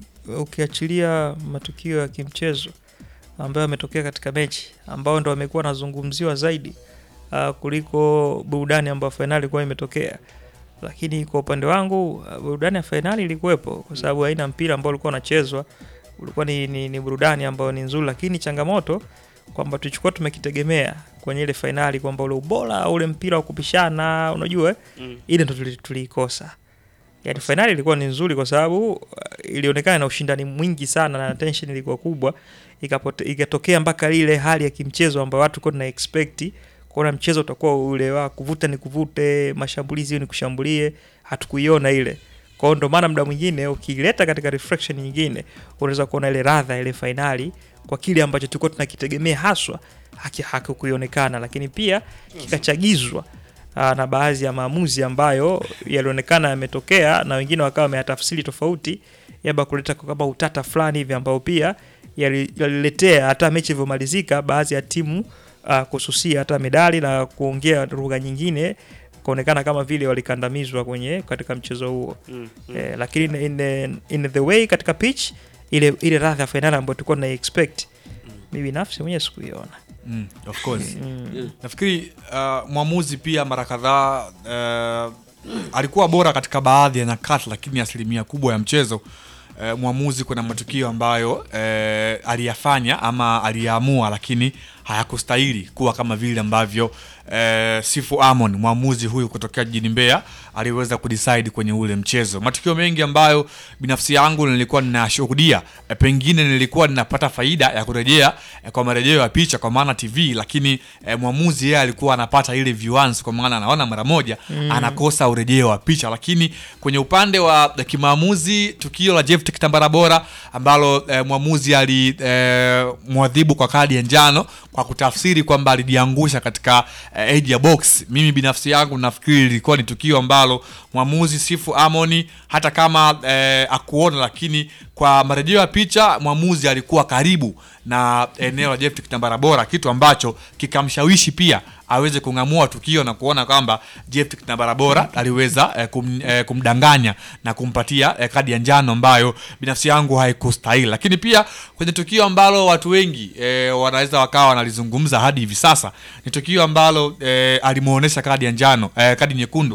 F: ukiachilia matukio ya kimchezo ambayo yametokea katika mechi ambao ndo amekuwa anazungumziwa zaidi uh, kuliko burudani ambayo fainali ilikuwa imetokea, lakini kwa upande wangu uh, burudani ya fainali ilikuwepo kwa sababu aina mpira ambao ulikuwa unachezwa ulikuwa ni, ni, ni burudani ambayo ni nzuri, lakini changamoto kwamba tulichukua tumekitegemea kwenye ile fainali kwamba ule ubora ule mpira wa kupishana, unajua
A: Mm.
F: ile ndo tuli- tuliikosa. Yani fainali ilikuwa ni nzuri kwa sababu uh, ilionekana na ushindani mwingi sana na tension ilikuwa kubwa, ikapote, ikatokea mpaka ile hali ya kimchezo ambayo watu kwa tuna expect kuona mchezo utakuwa ule wa kuvuta ni kuvute, mashambulizi hiyo ni kushambulie, hatukuiona ile. Kwa hiyo ndo maana muda mwingine ukileta katika reflection nyingine unaweza kuona ile radha ile fainali kwa kile ambacho tulikuwa tunakitegemea haswa haki hakikuionekana, lakini pia kikachagizwa aa, na baadhi ya maamuzi ambayo yalionekana yametokea na wengine wakawa wameyatafsiri tofauti, yaba kuleta kama utata fulani hivi ambao pia yali- yaliletea hata mechi ilivyomalizika baadhi ya timu uh, kususia hata medali na kuongea lugha nyingine kuonekana kama vile walikandamizwa kwenye katika mchezo huo
A: Mm, mm.
F: eh, lakini in, in, in the way katika pitch ile ile radha ya fainali ambayo tulikuwa tuna expect mi binafsi mwenyewe sikuiona
G: Mm, of course.
F: Mm.
G: Nafikiri uh, mwamuzi pia mara kadhaa uh, alikuwa bora katika baadhi ya nyakati, lakini asilimia kubwa ya mchezo uh, mwamuzi kuna matukio ambayo uh, aliyafanya ama aliyaamua, lakini hayakustahili kuwa kama vile ambavyo uh, Sifu Amon mwamuzi huyu kutokea jijini Mbeya aliweza kudecide kwenye ule mchezo. Matukio mengi ambayo binafsi yangu nilikuwa ninashuhudia, eh, pengine nilikuwa ninapata faida ya kurejea eh, kwa marejeo ya picha kwa maana TV, lakini eh, mwamuzi yeye alikuwa anapata ile viewance kwa maana anaona mara moja
F: Mm.
G: anakosa urejeo wa picha. Lakini kwenye upande wa eh, kimaamuzi, tukio la Jeff Kitambara bora ambalo eh, mwamuzi ali eh, mwadhibu kwa kadi ya njano kwa kutafsiri kwamba alijiangusha katika eh, edge ya box. Mimi binafsi yangu nafikiri lilikuwa ni tukio ambalo mwamuzi Sifu Amoni hata kama eh, akuona, lakini kwa marejeo ya picha mwamuzi alikuwa karibu na eneo la Jeff Kitambara bora, kitu ambacho kikamshawishi pia aweze kung'amua tukio na kuona kwamba Jeff Kitambara bora aliweza eh, kum, eh, kumdanganya na kumpatia eh, kadi ya njano ambayo binafsi yangu haikustahili. Lakini pia kwenye tukio ambalo watu wengi eh, wanaweza wakawa wanalizungumza hadi hivi sasa ni tukio ambalo eh, alimuonesha kadi ya njano eh, kadi nyekundu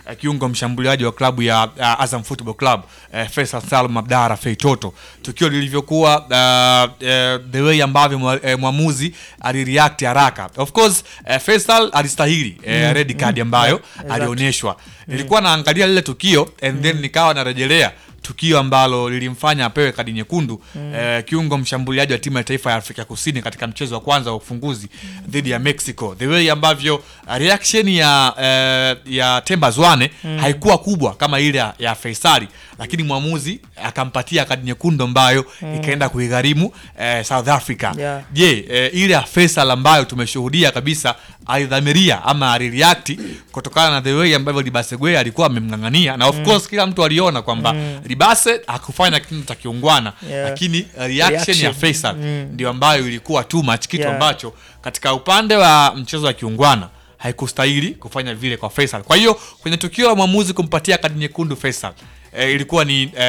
G: eh, kiungo mshambuliaji wa klabu ya uh, Azam Football Club eh, Faisal Salum Abdara Feitoto, tukio lilivyokuwa uh, eh, the way ambavyo mwa- eh, mwamuzi alireact haraka. Of course eh, Faisal alistahili eh,
F: Mm,
G: red card
F: mm,
G: ambayo
F: yeah, exactly.
G: alionyeshwa. Nilikuwa naangalia lile tukio and then nikawa narejelea tukio ambalo lilimfanya apewe kadi nyekundu
F: Mm.
G: eh, kiungo mshambuliaji wa timu ya taifa ya Afrika Kusini katika mchezo wa kwanza wa ufunguzi dhidi ya Mexico. The way ambavyo uh, reaction ya eh, ya Temba Zwane
F: Mm.
G: haikuwa kubwa kama ile ya, ya Faisali, lakini mwamuzi akampatia kadi nyekundu ambayo
F: Mm.
G: ikaenda kuigharimu eh, South Africa.
F: Yeah.
G: Je, eh, ile ya Faisal ambayo tumeshuhudia kabisa alidhamiria ama alireact kutokana na the way ambavyo Libasegwe alikuwa amemng'ang'ania na of
F: Mm.
G: course kila mtu aliona kwamba
F: Mm.
G: Libase hakufanya kitu cha kiungwana
F: Yeah.
G: lakini reaction, ya
F: Reaction.
G: Faisal
F: Mm.
G: ndio ambayo ilikuwa too much kitu
F: Yeah.
G: ambacho katika upande wa mchezo wa kiungwana haikustahili kufanya vile kwa Faisal. Kwa hiyo kwenye tukio la mwamuzi kumpatia kadi nyekundu Faisal e, ilikuwa ni e,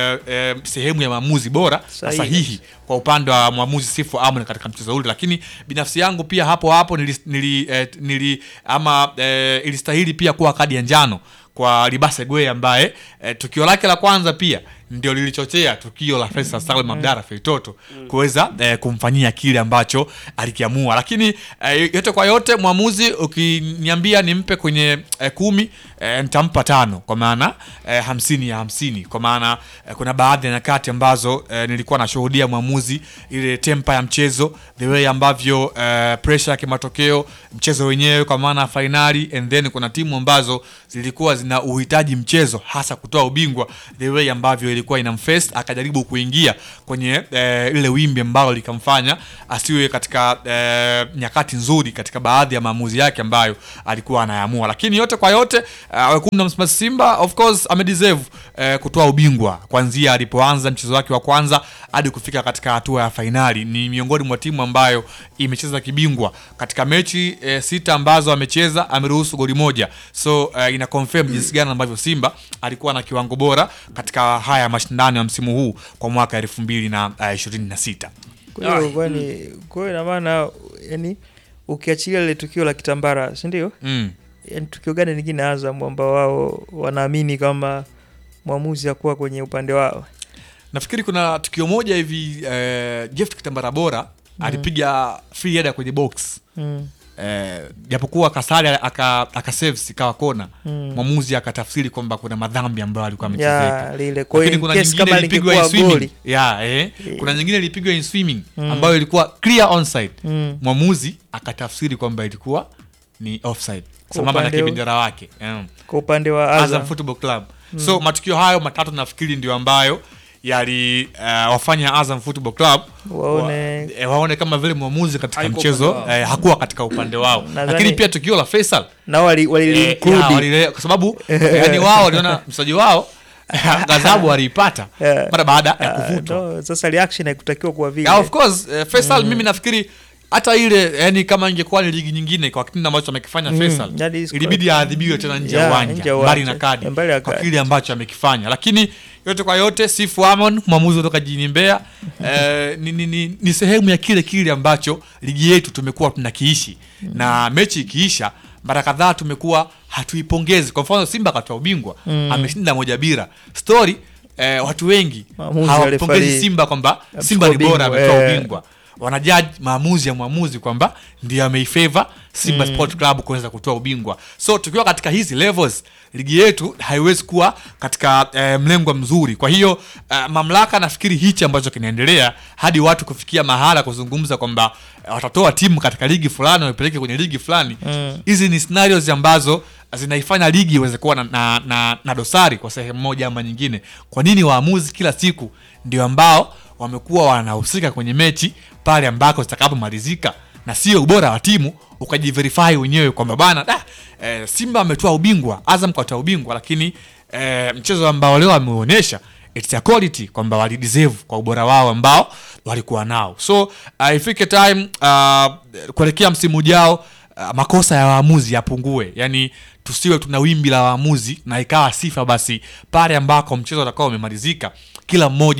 G: e, sehemu ya maamuzi bora na
F: Sahihi.
G: sahihi kwa upande wa mwamuzi Sifu Amon katika mchezo ule, lakini binafsi yangu pia hapo hapo nili, nili, eh, nili ama eh, ilistahili pia kuwa kadi ya njano kwa Libase Gwe ambaye eh, tukio lake la kwanza pia ndio lilichochea tukio la Faisal Salum Abdara Feitoto kuweza eh, kumfanyia kile ambacho alikiamua, lakini eh, yote kwa yote mwamuzi ukiniambia nimpe kwenye eh, kumi eh, nitampa tano kwa maana eh, hamsini ya hamsini kwa maana eh, kuna baadhi ya nyakati ambazo eh, nilikuwa nashuhudia mwamuzi ile tempa ya mchezo the way ambavyo eh, pressure ya kimatokeo mchezo wenyewe kwa maana ya fainali and then kuna timu ambazo zilikuwa zina uhitaji mchezo hasa kutoa ubingwa the way ambavyo ilikuwa inamface akajaribu kuingia kwenye eh, ile wimbi ambalo likamfanya asiwe katika eh, nyakati nzuri katika baadhi ya maamuzi yake ambayo alikuwa anayaamua lakini yote kwa yote uh, wekundu wa Msimbazi Simba of course amedeserve eh, kutoa ubingwa kwanzia alipoanza mchezo wake wa kwanza hadi kufika katika hatua ya fainali. Ni miongoni mwa timu ambayo imecheza kibingwa katika mechi eh, sita ambazo amecheza, ameruhusu goli moja, so eh, ina confirm jinsi gani ambavyo Simba alikuwa na kiwango bora katika haya mashindano ya msimu huu kwa mwaka elfu mbili na eh, ishirini na sita.
F: Kwa hiyo kwani kwa hiyo ina maana yani ukiachilia lile tukio la Kitambara, si ndio?
G: Mm.
F: Yani tukio gani lingine Azam ambao wao wanaamini kama mwamuzi hakuwa kwenye upande wao?
G: Nafikiri kuna tukio moja hivi eh, Jeff Kitambara bora
F: Mm.
G: alipiga free header kwenye box
F: Mm.
G: eh, japokuwa Kasari aka, aka save ikawa kona
F: Mm.
G: mwamuzi akatafsiri kwamba kuna madhambi ambayo alikuwa
F: Ya,
G: amechezeka,
F: lile. Kwa hiyo
G: lakini
F: in
G: kuna
F: case
G: nyingine
F: kama
G: ilipigwa in
F: lingekuwa
G: swimming
F: goli.
G: ya eh, kuna nyingine ilipigwa in swimming
F: Mm.
G: ambayo ilikuwa clear onside
F: Mm.
G: mwamuzi akatafsiri kwamba ilikuwa ni offside
F: Kwa
G: sambamba na
F: upande wa-
G: kibendera wake mm.
F: Kwa upande wa
G: Azam
F: Azam.
G: Football Club.
F: Mm.
G: So matukio hayo matatu nafikiri ndio ambayo yali uh, wafanya Azam Football Club
F: Waone-
G: wa, eh, waone kama vile mwamuzi katika
F: Haikuwa
G: mchezo
F: upande wao.
G: eh, hakuwa katika upande wao,
F: Nadhani-
G: lakini pia tukio la Faisal
F: Na wali wali
G: eh,
F: include.
G: ya, walile- kwa sababu yani wao waliona mchezaji wao ghadhabu waliipata
F: Yeah.
G: mara baada ya
F: Ah,
G: kuvutwa.
F: no, sasa reaction haikutakiwa kuwa vile.
G: Yeah, of course eh, Faisal
F: Mm.
G: mimi nafikiri hata ile yani kama ingekuwa ni ligi nyingine kwa kitendo ambacho amekifanya
F: Mm,
G: Faisal
F: that is
G: ilibidi
F: correct.
G: aadhibiwe tena nje ya
F: Yeah,
G: uwanja
F: nje ya
G: mbali
F: uwanja.
G: na kadi
F: Mbali ya
G: kwa
F: kadi.
G: kile ambacho amekifanya, lakini yote kwa yote Sifu Amon mwamuzi kutoka jijini Mbeya eh, ni, ni, ni, ni sehemu ya kile kile ambacho ligi yetu tumekuwa tunakiishi na mechi ikiisha mara kadhaa tumekuwa hatuipongezi. Kwa mfano Simba akatoa ubingwa
F: Mm.
G: ameshinda moja bila story eh, watu wengi
F: Maamuzi
G: hawapongezi
F: alifari-
G: Simba kwamba
F: Amechukua
G: Simba ni bora
F: ubingwa,
G: ametoa
F: eh.
G: ubingwa wanajaji maamuzi ya mwamuzi kwamba ndio ameifavor Simba
F: Mm.
G: Sport Club kuweza kutoa ubingwa. So tukiwa katika hizi levels, ligi yetu haiwezi kuwa katika eh, mlengo mzuri. Kwa hiyo eh, mamlaka nafikiri hichi ambacho kinaendelea hadi watu kufikia mahala kuzungumza kwamba eh, watatoa timu katika ligi fulani waipeleke kwenye ligi fulani.
F: Mm.
G: Hizi ni scenarios ambazo zinaifanya ligi iweze kuwa na, na, na, na dosari kwa sehemu moja ama nyingine. Kwa nini waamuzi kila siku ndio ambao wamekuwa wanahusika kwenye mechi pale ambako zitakapomalizika na sio ubora wa timu ukajiverify wenyewe kwamba bana da, e, Simba ametoa ubingwa, Azam katoa ubingwa, lakini e, mchezo ambao leo ameonyesha it's a quality kwamba walideserve kwa ubora wao ambao walikuwa nao. So uh, ifike time uh, kuelekea msimu ujao uh, makosa ya waamuzi yapungue, yani tusiwe tuna wimbi la waamuzi na ikawa sifa basi pale ambako mchezo utakao umemalizika, kila mmoja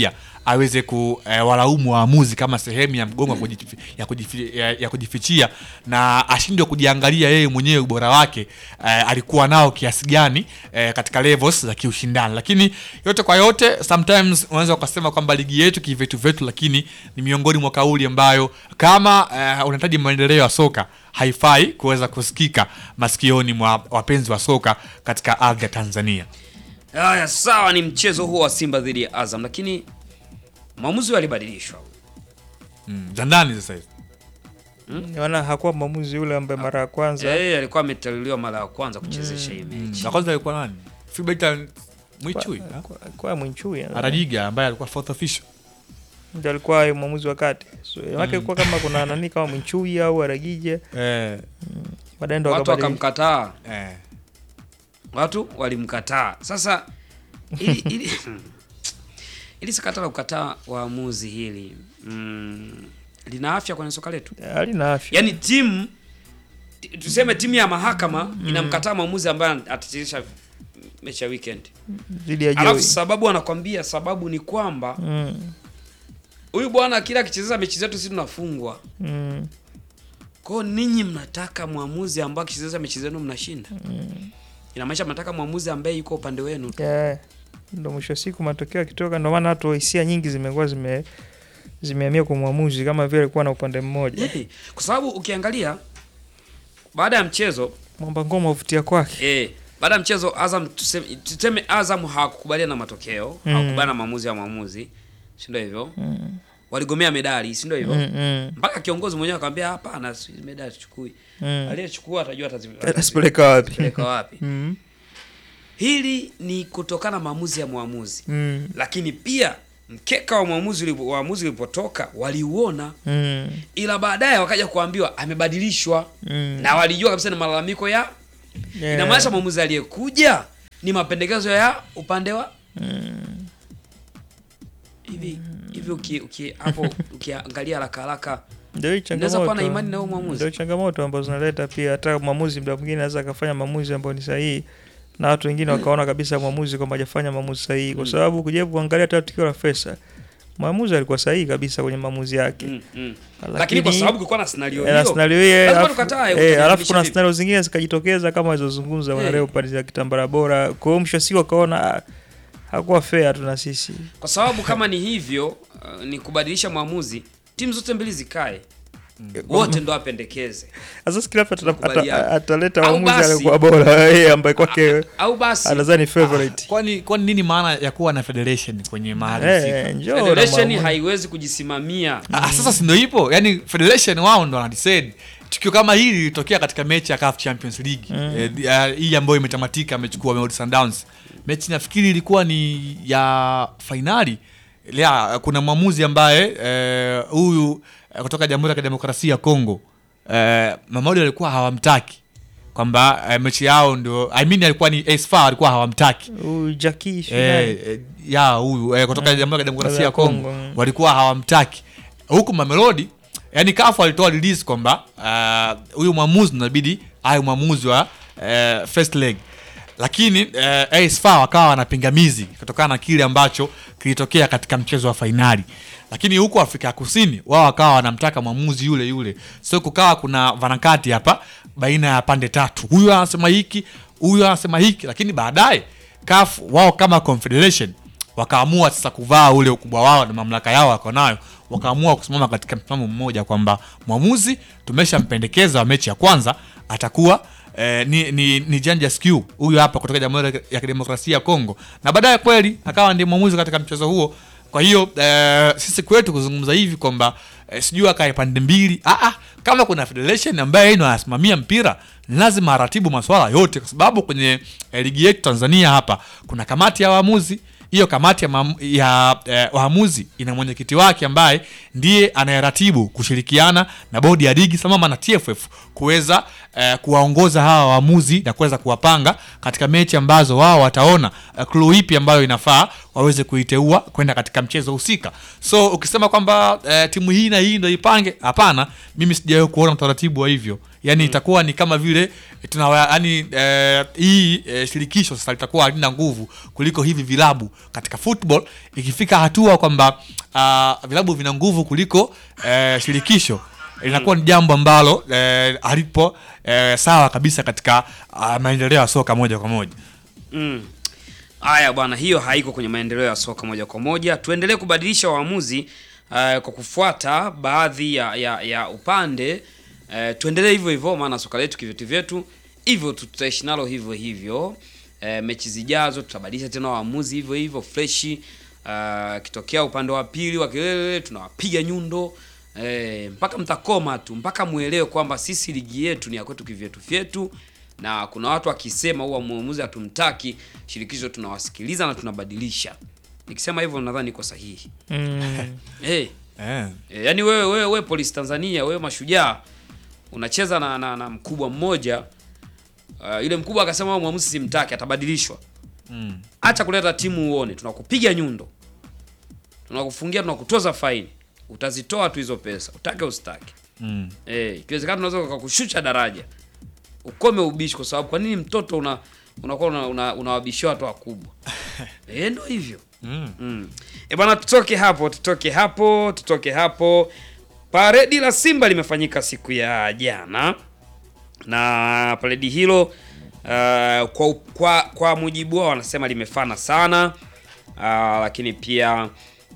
G: aweze kuwalaumu waamuzi kama sehemu ya mgongo wa kujifi- ya, kujifi, ya, ya kujifichia na ashindwe kujiangalia yeye mwenyewe ubora wake eh, alikuwa nao kiasi gani eh, katika levels za kiushindani lakini yote kwa yote sometimes unaweza ukasema kwamba ligi yetu kivetu vetu lakini ni miongoni mwa kauli ambayo kama eh, unahitaji maendeleo ya soka haifai kuweza kusikika masikioni mwa wapenzi wa soka katika ardhi ya tanzania
A: Haya, sawa, ni mchezo huo wa Simba dhidi ya Azam, lakini mwamuzi huyo alibadilishwa.
G: mm. za ndani sasa hivi
F: Maana hakuwa mwamuzi yule ambaye mara ya kwanza
A: Eh, alikuwa ameteuliwa mara ya kwanza kuchezesha hii mechi.
G: na kwanza alikuwa nani Fibaita Mwichui
F: Kwa- kwa- kwa Mwinchui eh.
G: Arajiga ambaye alikuwa fourth official
F: ndio alikuwa mwamuzi wa kati so, mm.
A: Mm.
F: ilikuwa kama kuna nani kama Mwinchui au Aragije
G: eh.
F: baadaye ndo
A: Watu
F: wakabadili-
A: wakamkataa
G: eh.
A: watu walimkataa. Sasa ili, ili, ili sakata la kukataa waamuzi hili mm, lina afya kwenye soka letu,
F: halina afya
A: yaani timu ti- tuseme timu ya mahakama inamkataa mwamuzi ambaye atachezesha mechi ya weekend,
F: dhidi ya
A: alafu
F: Joey
A: sababu anakwambia sababu ni kwamba
F: mm.
A: huyu bwana kila akichezesha mechi zetu sisi tunafungwa.
F: mm.
A: Kwao ninyi mnataka mwamuzi ambaye akichezesha mechi zenu mnashinda,
F: mm.
A: inamaanisha mnataka mwamuzi ambaye yuko upande wenu tu.
F: yeah. ndo mwisho wa siku matokeo yakitoka ndo maana hatu hisia nyingi zimekuwa zime zimehamia kwa mwamuzi kama vile alikuwa na upande mmoja
A: Yeah. Kwa sababu ukiangalia baada ya mchezo
F: mwamba ngoma uvutia kwake
A: eh, baada ya mchezo Azam tuseme, tuseme Azam hawakukubaliana na matokeo
F: Mm.
A: hawakubaliana na maamuzi ya mwamuzi, si ndio hivyo?
F: Mm.
A: Waligomea medali, si ndio hivyo?
F: Mm, mm.
A: Mpaka kiongozi mwenyewe akamwambia hapana, si- medali tuchukui.
F: Mm.
A: Aliyechukua atajua atazi-
F: Atazipeleka wapi?
A: atazipeleka wapi.
F: Mm.
A: Hili ni kutokana na maamuzi ya mwamuzi
F: Mm.
A: lakini pia mkeka wa mwamuzi ulipo- waamuzi ulipotoka waliuona
F: Mm.
A: ila baadaye wakaja kuambiwa amebadilishwa
F: Mm.
A: na walijua kabisa ni malalamiko ya
F: Yeah.
A: inamaanisha mwamuzi aliyekuja ni mapendekezo ya upande wa
F: Mm.
A: hivi hivi uki, uki, hapo ukiangalia haraka haraka
F: Ndio hii
A: unaweza kuwa na
F: changamoto.
A: imani na huyo mwamuzi
F: Ndio changamoto ambazo zinaleta pia hata mwamuzi muda mwingine anaweza akafanya maamuzi ambayo ni sahihi na watu wengine wakaona kabisa mwamuzi kwamba hajafanya maamuzi sahihi kwa
A: Mm.
F: sababu kujaribu kuangalia hata tukio la Fesa mwamuzi alikuwa sahihi kabisa kwenye maamuzi yake.
A: Mm, mm. Lakini kwa sababu kulikuwa na scenario
F: Eh, na
A: hiyo,
F: scenario hiyo,
A: lazima
F: alafu-
A: tukatae,
F: eh,
A: utarekebisha
F: alafu kuna
A: vipi?
F: scenario zingine zikajitokeza kama alizozungumza
A: Eh.
F: hey. leo pale za kitambara bora. Kwa hiyo mwisho wa siku akaona ah, hakuwa fair tu na sisi.
A: kwa sababu kama ni hivyo uh, ni kubadilisha mwamuzi timu zote mbili zikae wote ndo apendekeze
F: Sasa kila mtu ata-
A: Tukubaliane.
F: ata- ataleta
A: Au
F: mwamuzi
A: basi-
F: aliyekuwa bora yeye ambaye kwake
A: au basi
F: anadhani favorite.
G: kwani kwani nini maana ya kuwa na federation kwenye mahali
F: Eh,
G: husika?
F: njoo na
A: federation
F: mwamuzi.
A: haiwezi kujisimamia
G: Ah, sasa si ndio ipo yani federation wao ndo wanadecide tukio kama hili lilitokea katika mechi ya CAF Champions League
F: Mm.
G: eh, di- ah, hii ambayo imetamatika amechukua Mamelodi Sundowns mechi nafikiri ilikuwa ni ya fainali ya kuna mwamuzi ambaye eh, huyu eh, kutoka Jamhuri ya Kidemokrasia ya Kongo eh, Mamelodi alikuwa hawamtaki kwamba eh, mechi yao ndio I mean alikuwa ni Esfa alikuwa hawamtaki
F: Huyu Jackie
G: eh,
F: Finali.
G: eh, ya huyu eh, kutoka
F: Mm.
G: Jamhuri ya Kidemokrasia ya
F: Ya
G: Kongo
F: Kongo, mm.
G: walikuwa hawamtaki huku Mamelodi yani kafu alitoa release kwamba ah, huyu mwamuzi inabidi awe mwamuzi wa uh, first leg lakini uh, AS FAR wakawa wana pingamizi kutokana na kile ambacho kilitokea katika mchezo wa fainali lakini huku Afrika ya Kusini wao wakawa wanamtaka mwamuzi yule yule so kukawa kuna varakati hapa baina ya pande tatu huyu anasema hiki huyu anasema hiki lakini baadaye CAF wao kama confederation wakaamua sasa kuvaa ule ukubwa wao na mamlaka yao wako nayo wakaamua kusimama katika msimamo mmoja kwamba mwamuzi tumeshampendekeza wa mechi ya kwanza atakuwa eh, ni, ni, ni Janja Skew huyu hapa kutoka Jamhuri ya Kidemokrasia ya Kongo, na baadaye kweli akawa ndiye mwamuzi katika mchezo huo. Kwa hiyo eh, sisi kwetu kuzungumza hivi kwamba eh, sijui akae pande mbili ah, ah, kama kuna federation ambaye yeye ndo anasimamia mpira ni lazima aratibu masuala yote, kwa sababu kwenye eh, ligi yetu Tanzania hapa kuna kamati ya waamuzi hiyo kamati ya, maamu- ya eh, waamuzi ina mwenyekiti wake ambaye ndiye anayeratibu kushirikiana na bodi ya ligi sambamba na TFF kuweza eh, kuwaongoza hawa waamuzi na kuweza kuwapanga katika mechi ambazo wao wataona eh, clue ipi ambayo inafaa waweze kuiteua kwenda katika mchezo husika. So ukisema kwamba eh, timu hii na hii ndio ipange, hapana, mimi sijawahi kuona utaratibu wa hivyo. yani itakuwa ni kama vile tuna yani eh, hii eh, shirikisho sasa litakuwa halina nguvu kuliko hivi vilabu katika football ikifika hatua kwamba uh, vilabu vina nguvu kuliko eh, shirikisho linakuwa ni jambo ambalo eh, halipo eh, sawa kabisa katika uh, maendeleo ya soka moja kwa moja
A: Mm. Haya bwana, hiyo haiko kwenye maendeleo ya soka moja kwa moja. Tuendelee kubadilisha waamuzi uh, kwa kufuata baadhi ya, ya, ya upande uh, tuendelee hivyo hivyo, maana soka letu kivyetu vyetu hivyo tu- tutaishi nalo hivyo hivyo. Uh, mechi zijazo tutabadilisha tena waamuzi hivyo hivyo freshi. Uh, kitokea upande wa pili wa kelele tunawapiga nyundo eh, mpaka mtakoma tu, mpaka muelewe kwamba sisi ligi yetu ni ya kwetu kivyetu vyetu na kuna watu wakisema huwa mwamuzi hatumtaki, shirikisho tunawasikiliza na tunabadilisha. Nikisema hivyo nadhani niko sahihi.
F: Mm.
A: hey.
G: Eh.
A: E, yani wewe wewe wewe polisi Tanzania, wewe mashujaa unacheza na, na, na mkubwa mmoja uh, yule mkubwa akasema wewe mwamuzi simtaki, atabadilishwa.
G: Mm.
A: Acha kuleta timu uone, tunakupiga nyundo, tunakufungia, tunakutoza faini, utazitoa tu hizo pesa, utake usitake.
G: Mm.
A: Eh, ikiwezekana tunaweza kukushusha daraja. Ukome ubishi kwa sababu kwa nini mtoto una unakuwa una, una, unawabishia watu wakubwa? eh, ndio hivyo.
G: Mm.
A: Mm. E bana, tutoke hapo, tutoke hapo, tutoke hapo. Paredi la Simba limefanyika siku ya jana na paredi hilo uh, kwa, kwa, kwa mujibu wao wanasema limefana sana uh, lakini pia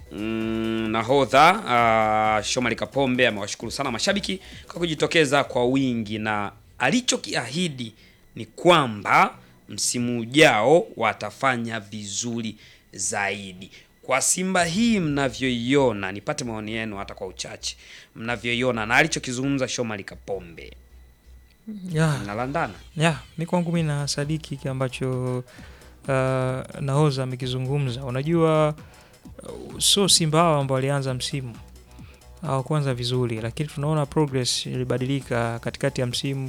A: mm, nahodha uh, Shomari Kapombe amewashukuru sana mashabiki kwa kujitokeza kwa wingi na alichokiahidi ni kwamba msimu ujao watafanya vizuri zaidi. Kwa Simba hii mnavyoiona, nipate maoni yenu hata kwa uchache, mnavyoiona na alichokizungumza Shomari Kapombe
F: Yeah.
A: nalandana
F: ya mi kwangu mi na sadiki kile ambacho uh, nahoza amekizungumza unajua uh, sio simba hao ambao walianza msimu hawakuanza vizuri lakini tunaona progress ilibadilika katikati ya msimu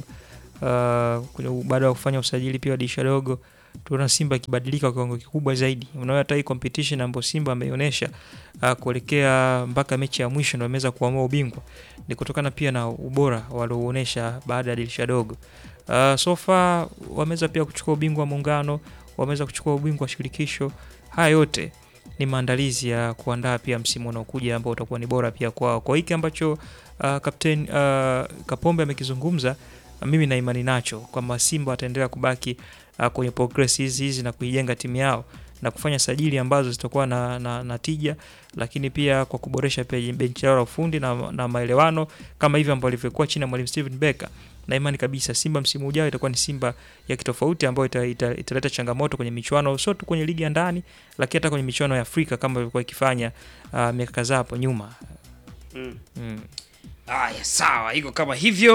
F: uh, kwenye- baada ya kufanya usajili pia wa dirisha dogo tunaona simba ikibadilika kwa kiwango kikubwa zaidi unaona hata hii competition ambayo simba ameionyesha uh, kuelekea mpaka mechi ya mwisho ndio ameweza kuamua ubingwa ni kutokana pia na ubora waliouonyesha baada ya dirisha dogo uh, so far wameweza pia kuchukua ubingwa wa muungano wameweza kuchukua ubingwa wa shirikisho haya yote ni maandalizi ya kuandaa pia msimu unaokuja ambao utakuwa ni bora pia kwao kwa hiki ambacho uh, kapten uh, kapombe amekizungumza mimi na imani nacho kwamba simba wataendelea kubaki uh, kwenye progress hizi hizi na kuijenga timu yao na kufanya sajili ambazo zitakuwa na, na, na tija lakini pia kwa kuboresha pia benchi lao la ufundi na, na maelewano kama hivyo ambavyo ilivyokuwa chini ya mwalimu Steven Becker na imani kabisa Simba msimu ujao itakuwa ni Simba ya kitofauti ambayo ita, ita, italeta changamoto kwenye michuano sio tu kwenye ligi ya ndani lakini hata kwenye michuano ya Afrika kama ilivyokuwa ikifanya uh, miaka kadhaa hapo nyuma.
A: Mm.
F: Mm.
A: Haya, sawa, iko kama hivyo.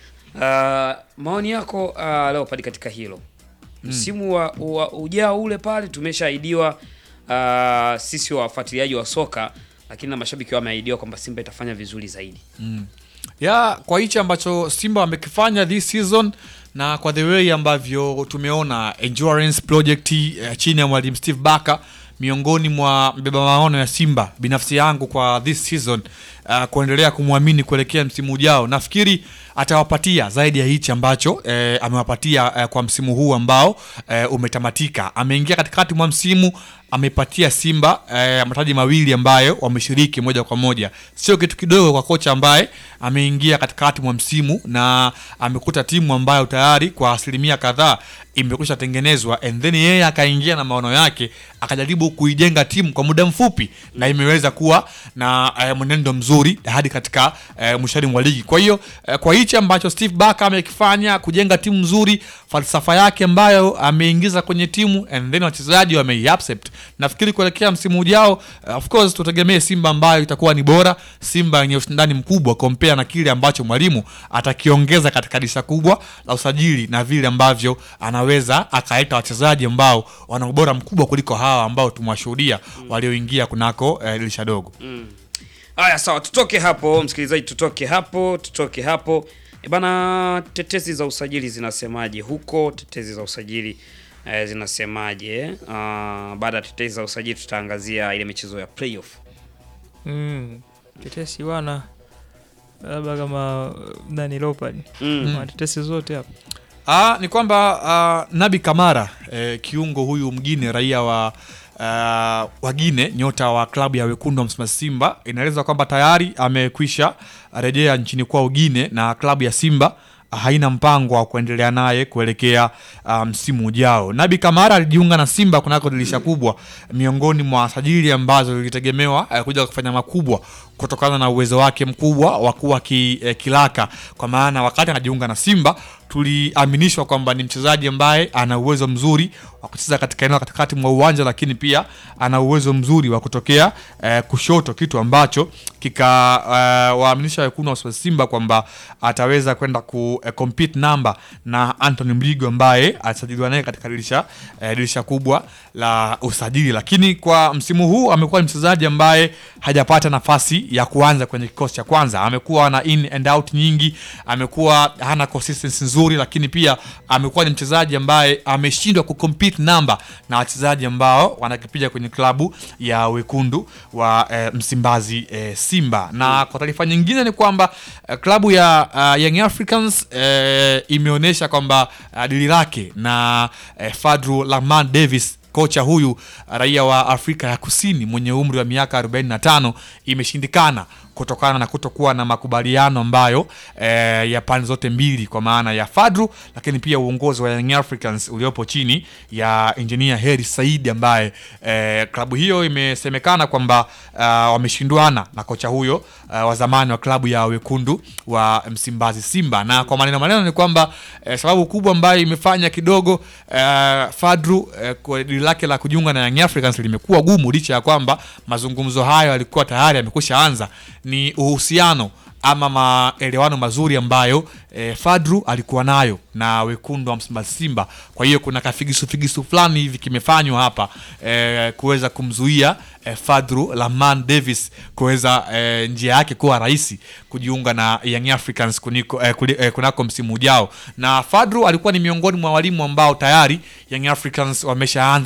A: Uh, maoni yako uh, Leopard katika hilo msimu wa, wa ujao ule pale tumeshaahidiwa uh, sisi wafuatiliaji wa soka, lakini na mashabiki wameahidiwa kwamba Simba itafanya vizuri zaidi.
G: Mm. ya kwa hichi ambacho simba wamekifanya this season na kwa the way ambavyo tumeona endurance project eh, chini ya mwalimu steve baka miongoni mwa mbeba maono ya simba binafsi yangu kwa this season uh, kuendelea kumwamini kuelekea msimu ujao nafikiri atawapatia zaidi ya hichi ambacho eh, amewapatia eh, kwa msimu huu ambao eh, umetamatika ameingia katikati mwa msimu amepatia simba eh, mataji mawili ambayo wameshiriki moja kwa moja sio kitu kidogo kwa kocha ambaye ameingia katikati mwa msimu na amekuta timu ambayo tayari kwa asilimia kadhaa imekwisha tengenezwa and then yeye akaingia na maono yake akajaribu kuijenga timu kwa muda mfupi na imeweza kuwa na eh, mwenendo mzuri hadi katika eh, mwishoni mwa ligi kwa hiyo eh, kwa hichi ambacho steve baka amekifanya kujenga timu nzuri falsafa yake ambayo ameingiza kwenye timu and then wachezaji wameiaccept nafikiri kuelekea msimu ujao eh, of course tutegemee simba ambayo itakuwa ni bora simba yenye ushindani mkubwa kompea na kile ambacho mwalimu atakiongeza katika dirisha kubwa la usajili na vile ambavyo anaweza akaleta wachezaji ambao wana ubora mkubwa kuliko hawa ambao tumewashuhudia walioingia kunako eh, dirisha dogo
A: Mm. Haya, sawa, tutoke hapo msikilizaji, tutoke hapo, tutoke hapo. E bana, tetesi za usajili zinasemaje huko? Tetesi za usajili eh, zinasemaje? Uh, baada ya tetesi za usajili tutaangazia ile michezo ya playoff.
F: Mm. Tetesi bwana labda kama uh, nani Leopard
A: Mm.
F: watetesi zote hapa
G: Ah, ni kwamba ah, Nabi Kamara eh, kiungo huyu mgine raia wa uh, wagine nyota wa klabu ya wekundu wa Msimbazi Simba inaeleza kwamba tayari amekwisha rejea nchini kwao Guine na klabu ya Simba haina mpango wa kuendelea naye kuelekea ah, msimu ujao. Nabi Kamara alijiunga na Simba kunako dirisha kubwa miongoni mwa sajili ambazo zilitegemewa eh, kuja kufanya makubwa kutokana na uwezo wake mkubwa wa kuwa ki, eh, kilaka kwa maana wakati anajiunga na Simba tuliaminishwa kwamba ni mchezaji ambaye ana uwezo mzuri wa kucheza katika eneo la katikati mwa uwanja, lakini pia ana uwezo mzuri wa kutokea eh, kushoto, kitu ambacho kika eh, waaminisha wekundu wa Simba kwamba ataweza kwenda ku eh, compete namba na Anthony Mligo ambaye alisajiliwa naye katika dirisha eh, dirisha kubwa la usajili, lakini kwa msimu huu amekuwa ni mchezaji ambaye hajapata nafasi ya kuanza kwenye kikosi cha kwanza. Amekuwa na in and out nyingi, amekuwa hana consistency nzuri, lakini pia amekuwa ni mchezaji ambaye ameshindwa kucompete namba na wachezaji ambao wanakipiga kwenye klabu ya wekundu wa eh, Msimbazi eh, Simba. Na kwa taarifa nyingine ni kwamba eh, klabu ya uh, Young Africans eh, imeonyesha kwamba uh, dili lake na eh, Fadru Lahman Davis kocha huyu raia wa Afrika ya Kusini mwenye umri wa miaka 45 imeshindikana kutokana na kutokuwa na makubaliano ambayo eh, ya pande zote mbili kwa maana ya Fadru, lakini pia uongozi wa Young Africans uliopo chini ya engineer Heri Saidi ambaye eh, klabu hiyo imesemekana kwamba uh, wameshindwana na kocha huyo uh, wa zamani wa klabu ya wekundu wa Msimbazi Simba, na kwa maneno maneno ni kwamba eh, sababu kubwa ambayo imefanya kidogo eh, Fadru eh, kwa dili lake la kujiunga na Young Africans limekuwa gumu licha ya kwamba mazungumzo hayo yalikuwa tayari yamekwisha anza ni uhusiano ama maelewano mazuri ambayo eh, Fadru alikuwa nayo na wekundu wa Msimbazi Simba. Kwa hiyo kuna kafigisu figisu fulani hivi kimefanywa hapa eh, kuweza kumzuia eh, Fadru Lahman Davis kuweza eh, njia yake kuwa rahisi kujiunga na Young Africans kuniko, eh, kuli, eh, kunako msimu ujao, na Fadru alikuwa ni miongoni mwa walimu ambao tayari Young Africans wameshaanza